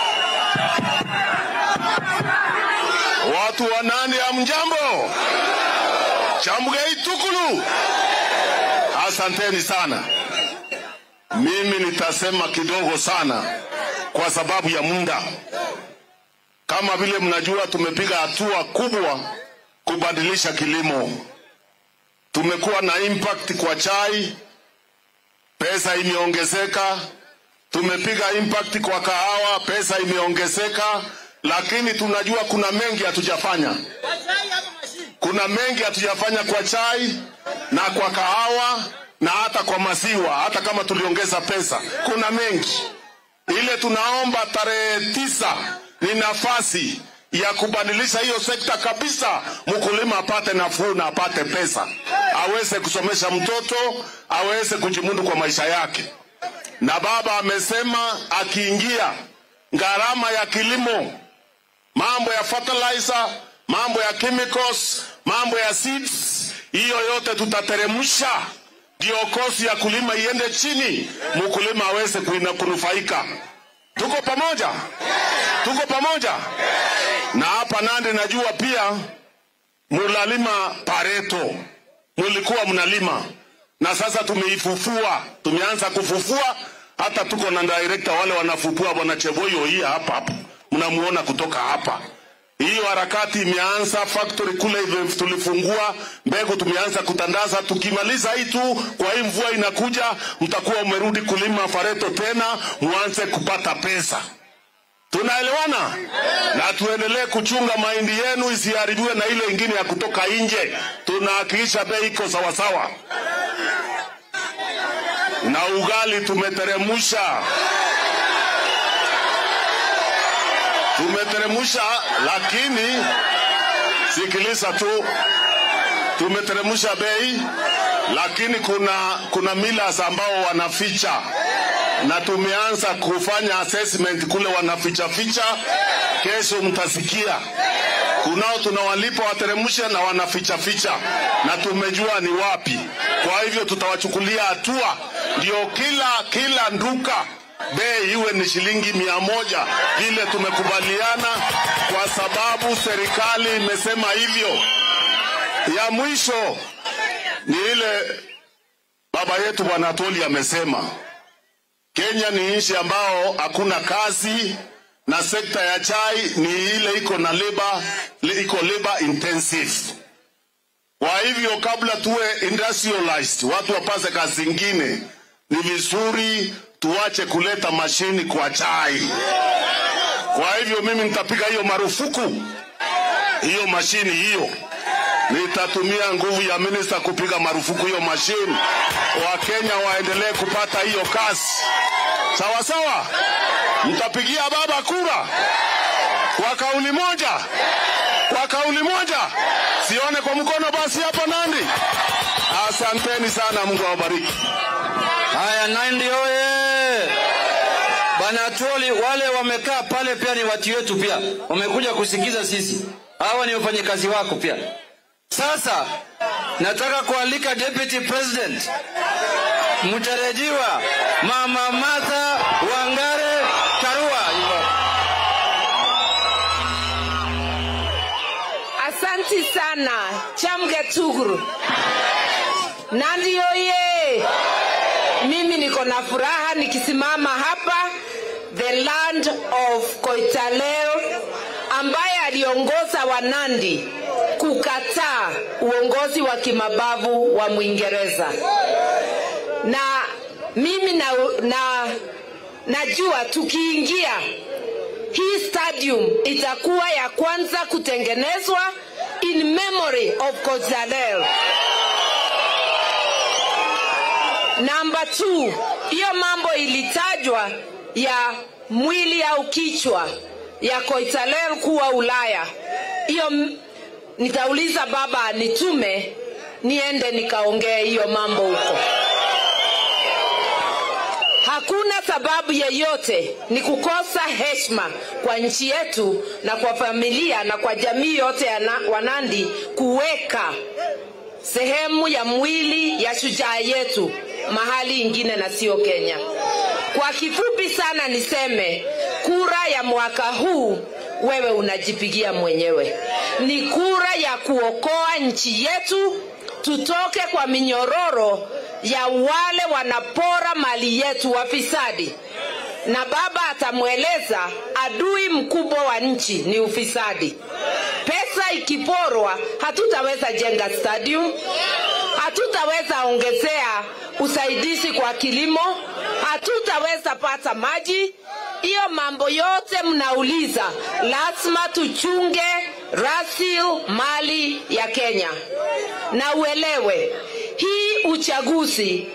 Watu wa Nandi hamjambo? Chamgei Tukulu, asanteni sana. Mimi nitasema kidogo sana kwa sababu ya muda. Kama vile mnajua, tumepiga hatua kubwa kubadilisha kilimo. Tumekuwa na impact kwa chai, pesa imeongezeka. Tumepiga impact kwa kahawa, pesa imeongezeka, lakini tunajua kuna mengi hatujafanya. Kuna mengi hatujafanya kwa chai na kwa kahawa na hata kwa maziwa, hata kama tuliongeza pesa, kuna mengi. Ile tunaomba tarehe tisa ni nafasi ya kubadilisha hiyo sekta kabisa, mkulima apate nafuu na apate pesa, aweze kusomesha mtoto, aweze kujimudu kwa maisha yake. Na baba amesema akiingia gharama ya kilimo, mambo ya fertilizer, mambo ya chemicals, mambo ya seeds, hiyo yote tutateremsha ndio kosi ya kulima iende chini, mkulima aweze kuina- kunufaika. Tuko pamoja, tuko pamoja. Na hapa Nandi najua pia mulalima pareto, mulikuwa mnalima na sasa tumeifufua, tumeanza kufufua. Hata tuko na director wale wanafufua, bwana Cheboyo hii hapa hapa, mnamuona kutoka hapa. Hiyo harakati imeanza, factory kule hivi tulifungua, mbegu tumeanza kutandaza. Tukimaliza hii tu, kwa hii mvua inakuja, mtakuwa umerudi kulima fareto tena, muanze kupata pesa. Tunaelewana? Na tuendelee kuchunga mahindi yenu isiharibiwe na ile ingine ya kutoka nje. Tunahakikisha bei iko sawasawa, na ugali tumeteremsha tumeteremsha, lakini sikiliza tu, tumeteremsha bei, lakini kuna kuna millers ambao wanaficha, na tumeanza kufanya assessment kule wanaficha ficha. Kesho mtasikia kunao tunawalipa wateremshe na wanaficha ficha, na tumejua ni wapi. Kwa hivyo tutawachukulia hatua, ndio kila kila nduka bei iwe ni shilingi mia moja vile tumekubaliana, kwa sababu serikali imesema hivyo. Ya mwisho ni ile baba yetu bwana Atoli amesema, Kenya ni nchi ambao hakuna kazi na sekta ya chai ni ile iko na labor, iko labor intensive. Kwa hivyo kabla tuwe industrialized, watu wapase kazi zingine, ni vizuri tuache kuleta mashini kwa chai. Kwa hivyo mimi nitapiga hiyo marufuku, hiyo mashini hiyo nitatumia nguvu ya minista kupiga marufuku hiyo mashini, Wakenya waendelee kupata hiyo kazi. Sawa sawa, mtapigia baba kura kwa kauli moja, kwa kauli moja, sione kwa mkono basi hapa Nandi. Asanteni sana, Mungu awabariki. Haya, Nandi oye! Bwana Tuoli, wale wamekaa pale pia ni watu wetu, pia wamekuja kusikiza sisi. Hawa ni wafanyakazi wako pia. Sasa nataka kualika Deputy President mtarajiwa Mama Martha Wangare Karua. Asanti sana Chamge Tuguru. Nandi oye! Mimi niko na furaha nikisimama hapa the land of Koitalel ambaye aliongoza Wanandi kukataa uongozi wa kimabavu wa Mwingereza, na mimi na, na najua tukiingia hii stadium itakuwa ya kwanza kutengenezwa in memory of Koitalel. Namba 2, hiyo mambo ilitajwa ya mwili au kichwa ya Koitalel kuwa Ulaya. Hiyo m- nitauliza baba anitume niende nikaongee hiyo mambo huko. Hakuna sababu yeyote ni kukosa heshima kwa nchi yetu na kwa familia na kwa jamii yote ya na- Wanandi kuweka sehemu ya mwili ya shujaa yetu mahali ingine na sio Kenya. Kwa kifupi sana niseme kura ya mwaka huu wewe unajipigia mwenyewe. Ni kura ya kuokoa nchi yetu tutoke kwa minyororo ya wale wanapora mali yetu wafisadi. Na baba atamweleza adui mkubwa wa nchi ni ufisadi. Pesa ikiporwa, hatutaweza jenga stadium, hatutaweza ongezea usaidizi kwa kilimo, hatutaweza pata maji. Hiyo mambo yote mnauliza, lazima tuchunge rasil mali ya Kenya, na uelewe hii uchaguzi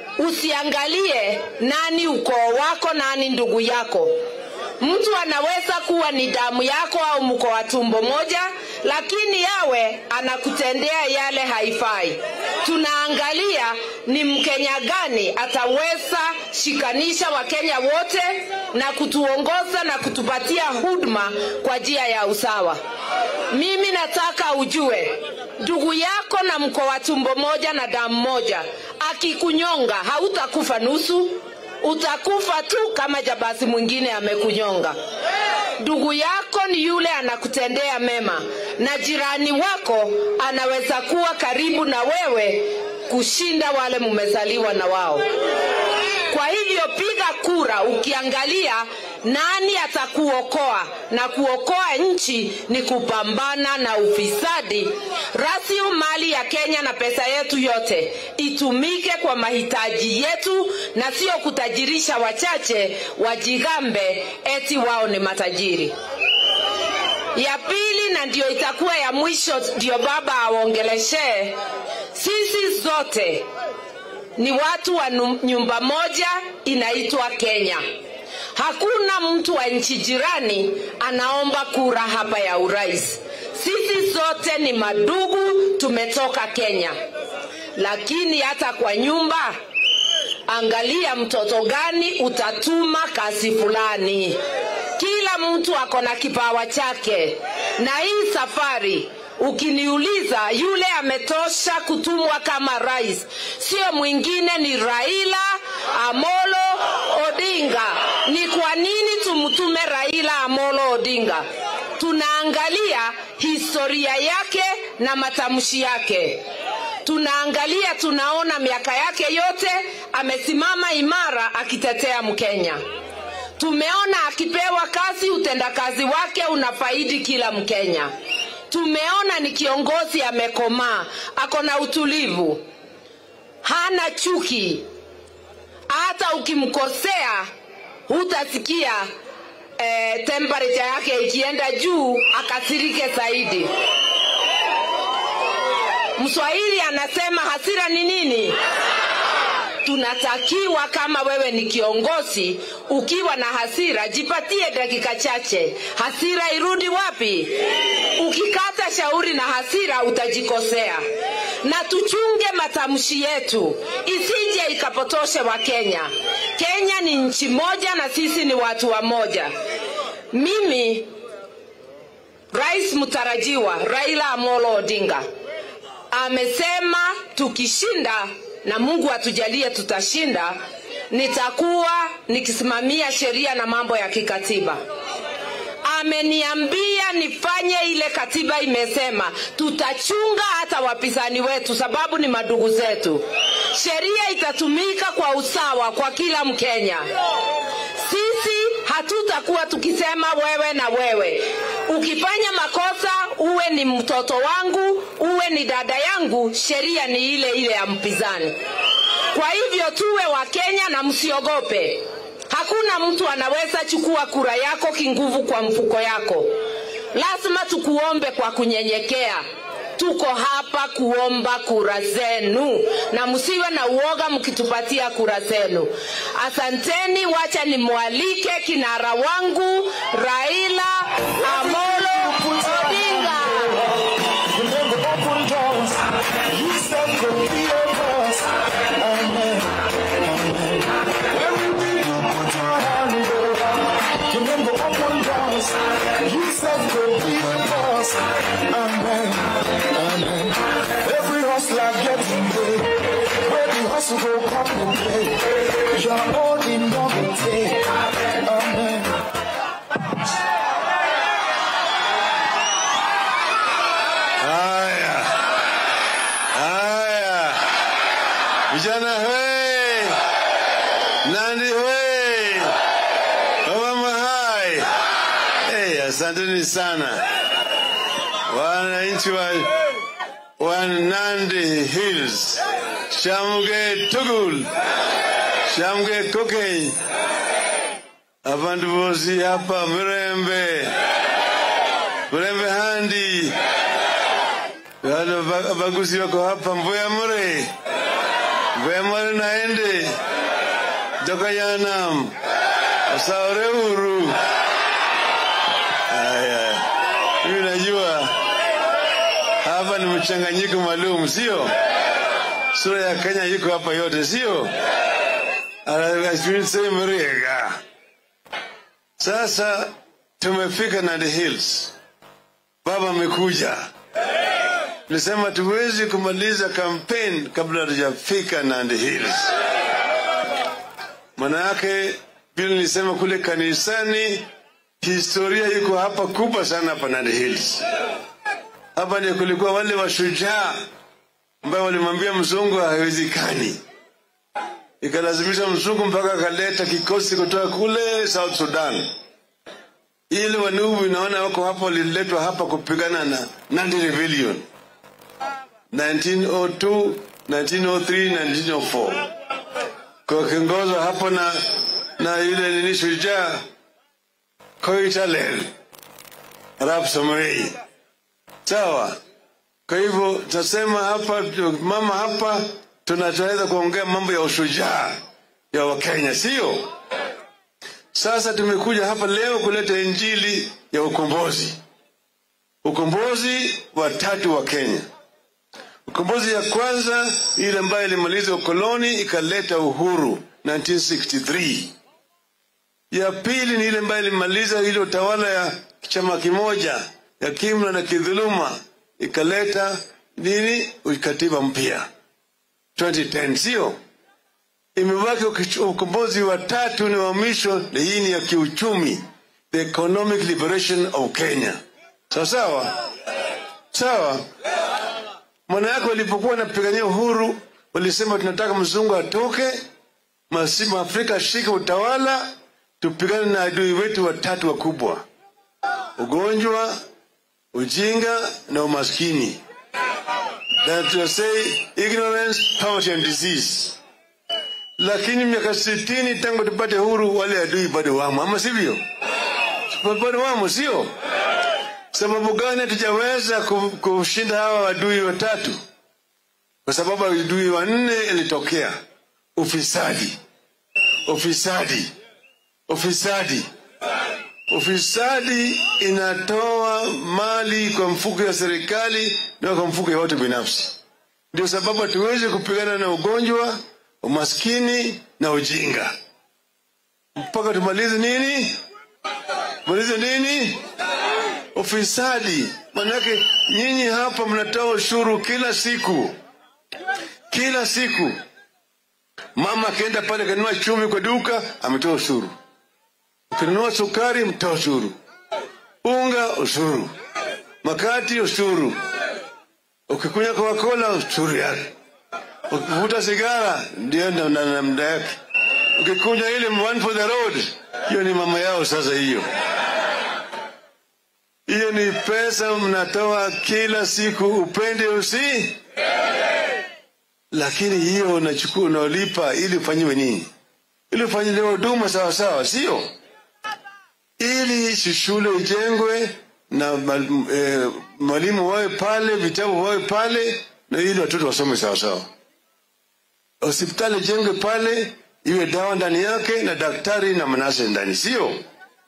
usiangalie nani ukoo wako, nani ndugu yako. Mtu anaweza kuwa ni damu yako au mko wa tumbo moja, lakini yawe anakutendea yale haifai. Tunaangalia ni Mkenya gani ataweza shikanisha Wakenya wote na kutuongoza na kutupatia huduma kwa njia ya usawa. Mimi nataka ujue ndugu yako na mko wa tumbo moja na damu moja, akikunyonga hautakufa nusu, utakufa tu kama jabasi mwingine amekunyonga. Ndugu yako ni yule anakutendea mema, na jirani wako anaweza kuwa karibu na wewe kushinda wale mmezaliwa na wao. Kwa hivyo piga kura ukiangalia nani atakuokoa, na kuokoa nchi ni kupambana na ufisadi. Rasilimali ya Kenya na pesa yetu yote itumike kwa mahitaji yetu na sio kutajirisha wachache wajigambe eti wao ni matajiri. Ya pili na ndio itakuwa ya mwisho, ndio baba awaongeleshe sisi zote ni watu wa nu- nyumba moja inaitwa Kenya. Hakuna mtu wa nchi jirani anaomba kura hapa ya urais. Sisi zote ni madugu, tumetoka Kenya. Lakini hata kwa nyumba, angalia mtoto gani utatuma kazi fulani. Kila mtu ako na kipawa chake, na hii safari ukiniuliza yule ametosha kutumwa kama rais sio mwingine ni raila amolo odinga ni kwa nini tumtume raila amolo odinga tunaangalia historia yake na matamshi yake tunaangalia tunaona miaka yake yote amesimama imara akitetea mkenya tumeona akipewa kazi utendakazi wake unafaidi kila mkenya tumeona ni kiongozi amekomaa ako na utulivu hana chuki hata ukimkosea hutasikia eh, temperature yake ikienda juu akasirike zaidi. Mswahili anasema hasira ni nini? tunatakiwa kama wewe ni kiongozi, ukiwa na hasira, jipatie dakika chache, hasira irudi wapi? Ukikata shauri na hasira utajikosea, na tuchunge matamshi yetu isije ikapotoshe Wakenya. Kenya ni nchi moja na sisi ni watu wa moja. Mimi rais mtarajiwa Raila Amolo Odinga amesema tukishinda na Mungu atujalie tutashinda, nitakuwa nikisimamia sheria na mambo ya kikatiba. Ameniambia nifanye ile katiba imesema, tutachunga hata wapinzani wetu, sababu ni madugu zetu. Sheria itatumika kwa usawa kwa kila Mkenya. Sisi hatutakuwa tukisema wewe na wewe. Ukifanya makosa, uwe ni mtoto wangu, uwe ni dada yangu, sheria ni ile ile ya mpinzani. Kwa hivyo tuwe wa Kenya na msiogope. Hakuna mtu anaweza chukua kura yako kinguvu kwa mfuko yako. Lazima tukuombe kwa kunyenyekea. Tuko hapa kuomba kura zenu, na msiwe na uoga mkitupatia kura zenu. Asanteni, wacha nimwalike kinara wangu Raila Amolo Odinga. Every hustler getting paid. Where the hustle go come and play. Your own in double take. Amen. Haya, haya, vijana hwe, Nandi hwe, wamama hai. Hey, asanteni sana wananchi wa, wa Nandi Hills, Shamge Tugul, Shamge Kokeny, abantu bosi hapa Mrembe, Mrembe Handi, wale ba- baguzi wako hapa Mbuya Mure, Mbuya Mure naende Jokayanam, Osaore Uru. Aya, mimi najua hapa ni mchanganyiko maalum, sio? Sura ya Kenya iko hapa yote, sio? Mrega. Sasa tumefika Nandi Hills, baba amekuja. Nilisema tuwezi kumaliza campaign kabla hatujafika Nandi Hills. Maana yake vile nilisema kule kanisani, historia iko hapa kubwa sana hapa Nandi Hills. Hapa ndio kulikuwa wale washujaa ambao walimwambia mzungu haiwezekani, ikalazimisha mzungu mpaka akaleta kikosi kutoka kule South Sudan ili wanubi naona wako hapa, waliletwa hapa kupigana na Nandi Rebellion 1902, 1903, 1904 kwa kiongozwa hapo na na yule nini shujaa Koitalel Arap Samoei. Sawa. Kwa hivyo tunasema hapa, mama hapa tunaweza kuongea mambo ya ushujaa ya Wakenya, sio? Sasa tumekuja hapa leo kuleta injili ya ukombozi, ukombozi wa tatu wa Kenya. Ukombozi ya kwanza ile ambayo ilimaliza ukoloni ikaleta uhuru 1963. Ya pili ni ile ambayo ilimaliza ile utawala ya chama kimoja ya kimla na kidhuluma ikaleta nini katiba mpya 2010, sio? Imebaki ukichu- ukombozi wa tatu ni wa mwisho, na hii ni ya kiuchumi, the economic liberation of Kenya. Sawa sawa sawa. Maana yake walipokuwa wanapigania uhuru walisema tunataka mzungu atoke, masimu Afrika ashike utawala, tupigane na adui wetu watatu wakubwa: ugonjwa, ujinga na umaskini. That to say ignorance, poverty and disease. Lakini miaka sitini tangu tupate huru, wale adui bado wamo, ama sivyo? Peponi wamo, sio? Sababu gani hatujaweza ku- kushinda hawa wadui watatu? Kwa sababu adui wa nne ilitokea ufisadi, ufisadi, ufisadi. Ufisadi inatoa mali kwa mfuko ya serikali na kwa mfuko ya watu binafsi. Ndio sababu hatuwezi kupigana na ugonjwa, umaskini na ujinga mpaka tumalize nini? Tumalize nini? Ufisadi. Manake nyinyi hapa mnatoa ushuru kila siku, kila siku. Mama akienda pale kanunua chumvi kwa duka, ametoa ushuru. Ukinunua sukari, mtoa ushuru. Unga, ushuru. Makati, ushuru. Ukikunywa Coca-Cola, ushuru yake. Ukivuta sigara, ndio na na- na mda yake. Ukikunywa ile one for the road, hiyo ni mama yao sasa hiyo. Hiyo ni pesa mnatoa kila siku, upende usi, lakini hiyo unachukua unaolipa ili ufanyiwe nini? Ili ufanyiwe huduma sawa sawa, sio ili si shule ijengwe na mal- eh, mwalimu wawe pale, vitabu wawe pale, na ili watoto wasome sawa sawa. Hospitali ijengwe pale, iwe dawa ndani yake na daktari na manase ndani, sio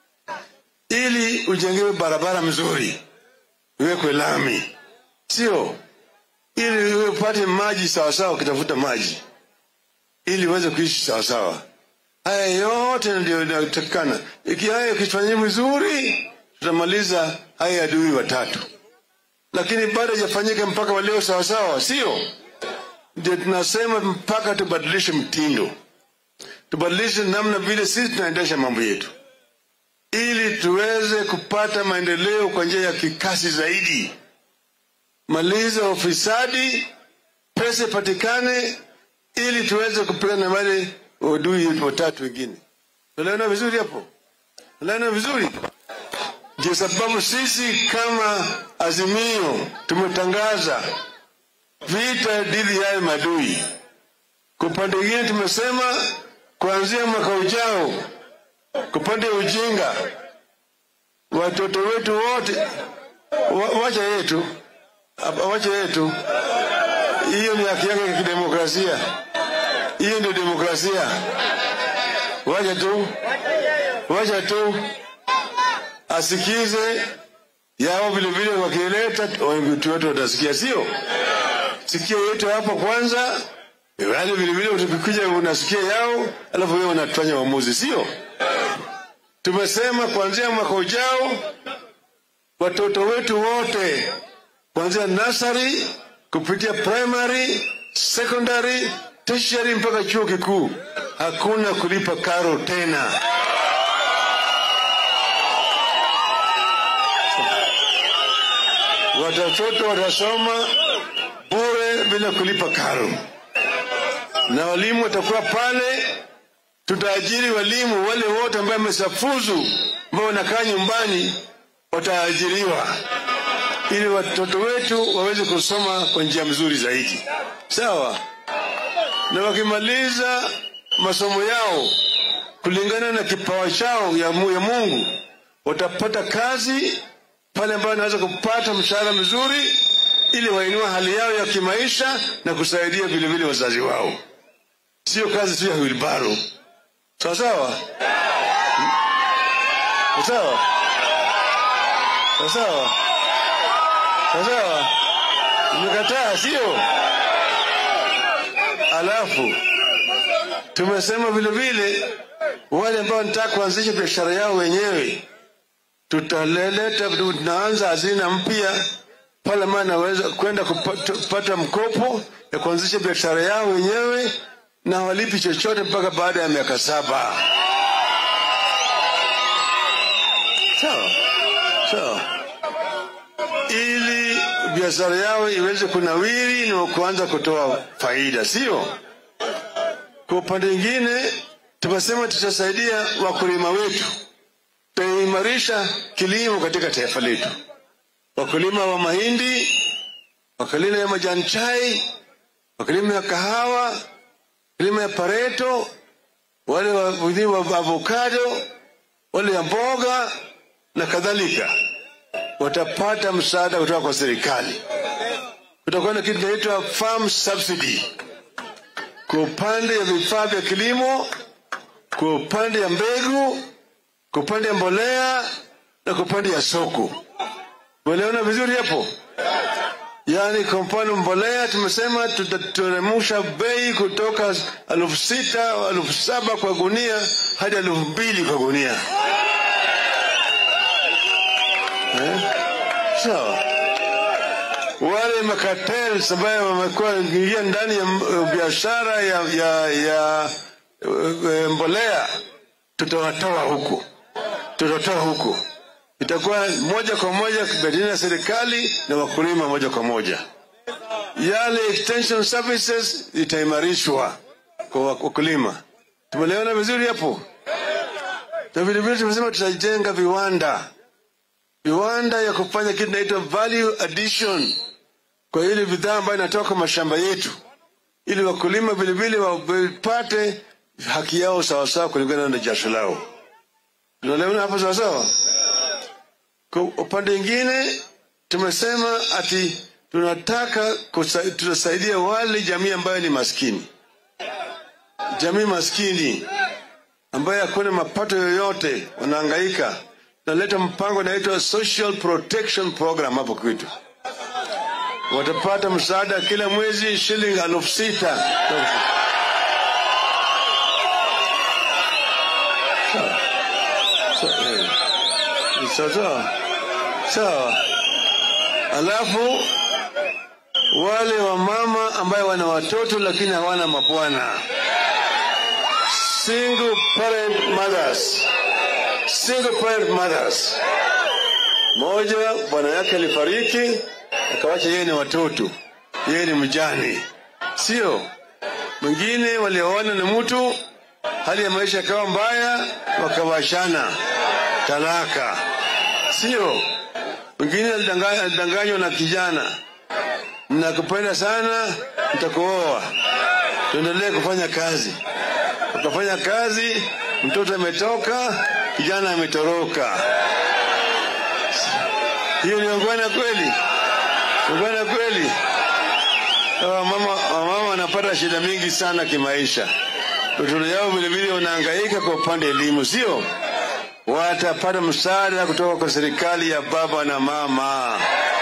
ili ujengewe barabara mzuri, iwekwe lami, sio ili uwe upate maji sawasawa, ukitafuta maji ili uweze kuishi sawasawa. Haya yote ndio inatakikana. Iki haya ukifanyia vizuri, tutamaliza haya adui watatu, lakini bado hajafanyika mpaka waleo sawasawa, sio ndio tunasema mpaka tubadilishe mtindo, tubadilishe namna vile sisi tunaendesha mambo yetu, ili tuweze kupata maendeleo kwa njia ya kikasi zaidi. Maliza ufisadi, pesa ipatikane, ili tuweze kupigana na wale wadui watatu wengine. Tunaelewana vizuri hapo? Tunaelewana vizuri? Ndio sababu sisi kama Azimio tumetangaza vita dhidi ya hayo madui. Kwa upande mwingine tumesema kuanzia mwaka ujao, kwa upande wa ujinga, watoto wetu wote wa, wacha yetu Hapa, wacha yetu, hiyo ni haki yake ya kidemokrasia, hiyo ndio demokrasia. Wacha tu, wacha tu asikize yao vilevile, wakileta watu wetu watasikia, sio sikio yetu hapa kwanza, wale vilevile tukikuja unasikia yao, alafu wewe unafanya uamuzi, sio? Tumesema kuanzia mwaka ujao watoto wetu wote kuanzia nursery kupitia primary, secondary, tertiary mpaka chuo kikuu hakuna kulipa karo tena. Watoto watasoma bure bila kulipa karo, na walimu watakuwa pale. Tutaajiri walimu wale wote ambao wamesafuzu, ambao wanakaa nyumbani, wataajiriwa ili watoto wetu waweze kusoma kwa njia mzuri zaidi, sawa. Na wakimaliza masomo yao kulingana na kipawa chao ya, mu- ya Mungu, watapata kazi pale ambayo wanaweza kupata mshahara mzuri ili wainua hali yao ya kimaisha na kusaidia vilevile wazazi wao, sio kazi tu ya wilbaro. Sawa sawa, Hmm? sawa sawa sawa sawa sawa, umekataa sio? Alafu tumesema vile vile wale ambao wanataka kuanzisha biashara yao wenyewe, tutaleleta, tunaanza hazina mpya pale ambayo anaweza kwenda kupata kupata mkopo ya kuanzisha biashara yao wenyewe na walipi chochote mpaka baada ya miaka saba. Sawa sawa, ili biashara yao iweze kunawiri na kuanza kutoa faida, sio? Kwa upande mwingine, tumesema tutasaidia wakulima wetu, tutaimarisha kilimo katika taifa letu, wakulima wa mahindi, wakulima ya majani chai, wakulima ya kahawa, wakulima ya pareto, wale wa wa avocado, wale ya mboga, na kadhalika watapata msaada kutoka kwa serikali. Kutakuwa na kitu kinaitwa farm subsidy kwa upande ya vifaa vya kilimo, kwa upande ya mbegu, kwa upande ya mbolea na kwa upande ya soko. Unaelewana vizuri hapo? Yaani kwa mfano mbolea tumesema tutateremsha bei kutoka elfu sita elfu saba kwa gunia hadi elfu mbili kwa gunia eh? Sawa. Wale makatels ambayo wamekuwa ingia ndani ya uh, biashara ya, ya, ya uh, mbolea tutawatoa huku, tutatoa huku itakuwa moja kwa moja baina ya serikali na wakulima moja kwa moja. Yale extension services itaimarishwa kwa wakulima. Tumeelewana vizuri hapo? Na vile vile tumesema tutajenga viwanda, viwanda ya kufanya kitu inaitwa value addition kwa ile bidhaa ambayo inatoka mashamba yetu, ili wakulima vile vile wapate haki yao sawasawa kulingana na jasho lao. Tunaelewana hapo sawasawa? Kwa upande mwingine tumesema ati tunataka kusa, tutasaidia wale jamii ambayo ni maskini, jamii maskini ambayo hakuna mapato yoyote, wanahangaika. Tunaleta mpango unaitwa Social Protection Program hapo kwetu, watapata msaada kila mwezi shilingi elfu sita sawa sawa sawa. Alafu wale wamama ambayo wana watoto lakini hawana mabwana, single parent mothers, single parent mothers, moja bwana yake alifariki akawacha yeye ni watoto, yeye ni mjane, sio mwingine. Walioana na mtu hali ya maisha ikawa mbaya, wakawashana talaka, sio mwingine alidanganywa na kijana, nakupenda sana, nitakuoa, tuendelee kufanya kazi. Ukafanya kazi, mtoto ametoka, kijana ametoroka. Hiyo ni ungwana kweli? Ungwana kweli? Wamama wamama wanapata shida mingi sana kimaisha, watoto yao vilevile wanahangaika kwa upande elimu, sio? watapata msaada kutoka kwa serikali ya baba na mama.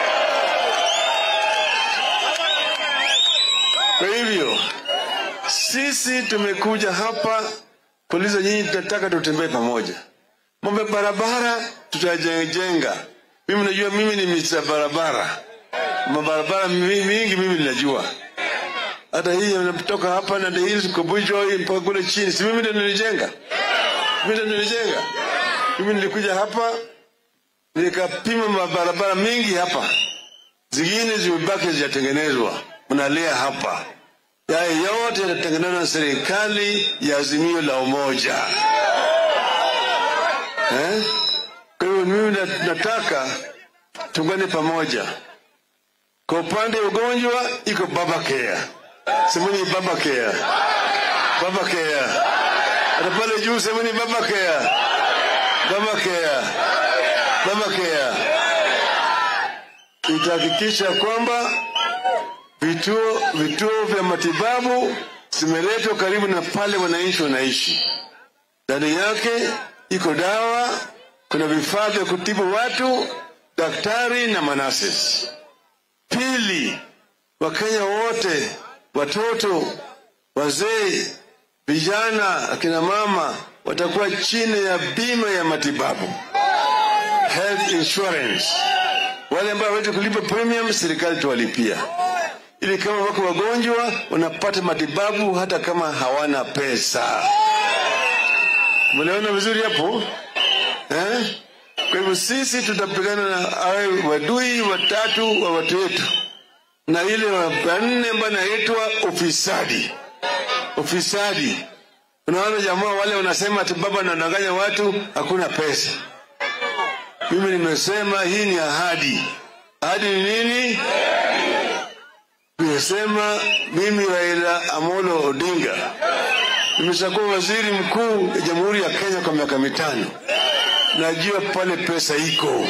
Kwa hivyo sisi tumekuja hapa kuuliza nyinyi, tunataka tutembee pamoja. Mambo ya barabara tutajenga. Mimi najua, mimi ni misa barabara, mabarabara mingi mimi ninajua hata hii inatoka hapa na hii Kobujo mpaka kule chini, si mimi ndio nilijenga, mimi ndio nilijenga. Mimi nilikuja hapa nikapima mabarabara mingi hapa, zingine zimebaki zijatengenezwa, mnalia hapa. Yaya yote yatatengenezwa na serikali ya Azimio la Umoja eh? Kwa hivyo mimi nataka tungane pamoja. Kwa upande wa ugonjwa iko baba care, semeni baba care, baba care. Hata pale juu semeni baba care Baba Care, Baba Care itahakikisha kwamba vituo vituo vya matibabu zimeletwa karibu na pale wananchi wanaishi. Ndani yake iko dawa, kuna vifaa vya kutibu watu, daktari na manases. Pili, Wakenya wote, watoto, wazee, vijana, akina mama watakuwa chini ya bima ya matibabu health insurance. Wale ambao hawezi kulipa premium, serikali tuwalipia, ili kama wako wagonjwa wanapata matibabu hata kama hawana pesa. Mliona vizuri hapo eh? Kwa hivyo sisi tutapigana na awe wadui watatu wa watu wetu, na ile wanne ambayo inaitwa ufisadi. Ufisadi Unaona jamaa wale wanasema ati baba anadanganya watu, hakuna pesa. Mimi nimesema hii ni ahadi. Ahadi ni nini? Nimesema mimi Raila Amolo Odinga nimeshakuwa waziri mkuu ya Jamhuri ya Kenya kwa miaka mitano. najua pale pesa iko.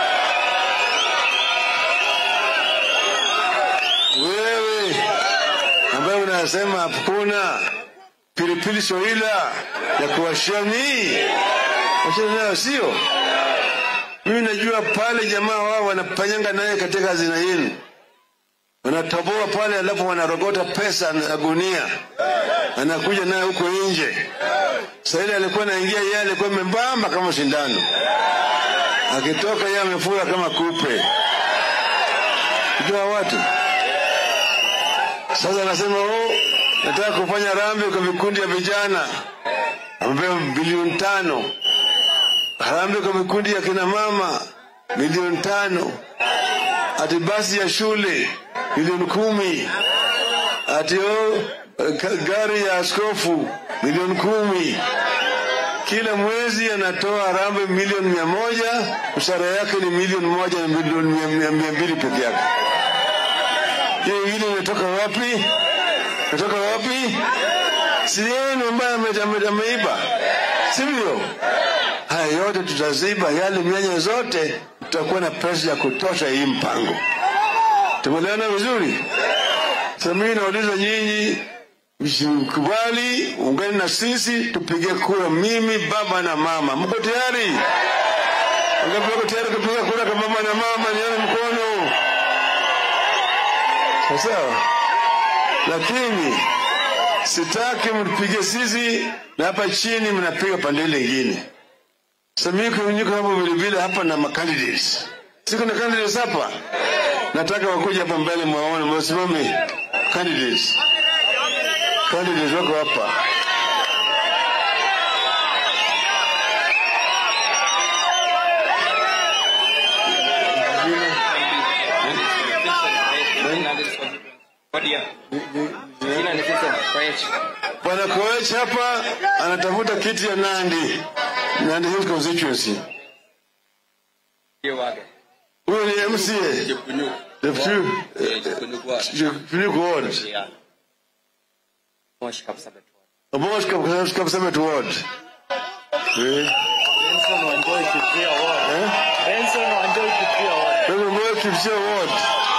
Wewe ambaye unasema hakuna pilipili soila ya kuwashia nii, wachana nayo, sio? Mimi najua pale jamaa wao wanapanyanga naye katika hazina yenu, wanatoboa pale, alafu wanarogota pesa na gunia, anakuja naye huko nje. Sasa ile alikuwa anaingia, yeye alikuwa membamba kama sindano, akitoka yeye amefura kama kupe. Jua watu sasa anasema oh, nataka kufanya rambi kwa vikundi ya vijana, amepewa bilioni tano. Harambee kwa vikundi ya kina mama milioni tano. Ati basi ya shule milioni kumi. Ati oh, ka- gari ya askofu milioni kumi. Kila mwezi anatoa harambee milioni mia moja, mshahara yake ni milioni moja na milioni mia- mia mia mbili peke yake. Hiyo ingine imetoka wapi? Imetoka wapi? Si yenu ambaye ame- ame- ameiba, sivyo? Haya yote tutaziba, yale mianya zote, tutakuwa na pesa ya kutosha hii mpango. Tumeelewana vizuri? Sasa mimi nauliza nyinyi, msikubali, ungane na sisi, tupige kura, mimi baba na mama. Mko tayari? Wangapi wako tayari kupiga kura kwa baba na mama? Nione mkono. Sawa sawa, lakini sitaki mtupige sisi na hapa chini mnapiga pande ile ingine. Sasa mimi kwa niko hapo vile vile hapa na macandidates. Siko na candidates hapa. Nataka wakuja hapa mbele mwaone mwasimame candidates. Candidates wako hapa. Bwana Koech hapa anatafuta kiti ya Nandi, Nandi Hills constituency. Huyo ni MCA. Deputy eh, Chepkunyuk ward. Mosh Kap- Kapsabet ward. Eh. Benson Wanjoi Kipria Ward. Eh? Benson Wanjoi Kipria Ward. Wewe Moi Kipsia ward.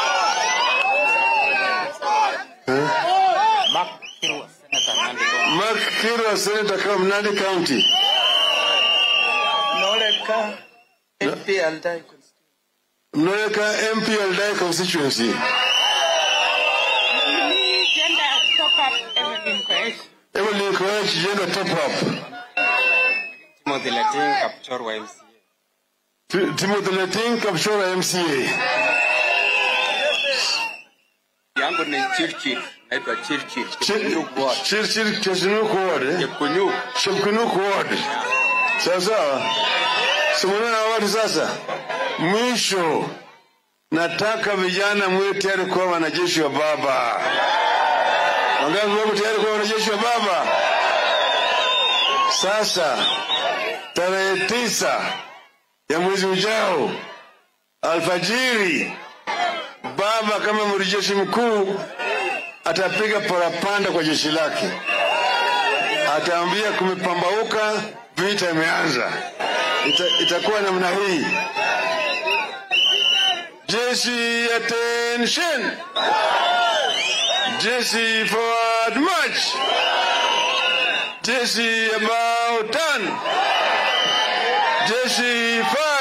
Eh? Mark Kirwa, Senator Nandi County. Mark Kirwa Senator from Nandi County. Noleka MP Aldai Mnaweka MP Aldai constituency. Evelyn Koech jenda top up. Timothy Leting, Kapchorwa MCA. Ti- Timothy Leting Kapchora MCA. Yangu ni Chirchir, naitwa Chirchir. Chirchir Chepkunyuk ward. eh? Chepkunyuk. Chepkunyuk ward. Sawa sawa. Simuona na watu sasa. Mwisho nataka vijana mwe tayari kuwa wanajeshi wa baba. Wangapi wako tayari kuwa wanajeshi wa baba? Sasa tarehe tisa ya mwezi ujao alfajiri, baba kama amiri jeshi mkuu atapiga parapanda kwa jeshi lake, ataambia kumepambauka, vita imeanza. Ita, itakuwa namna hii. Jeshi attention, jeshi forward march, jeshi about turn, jeshi fire.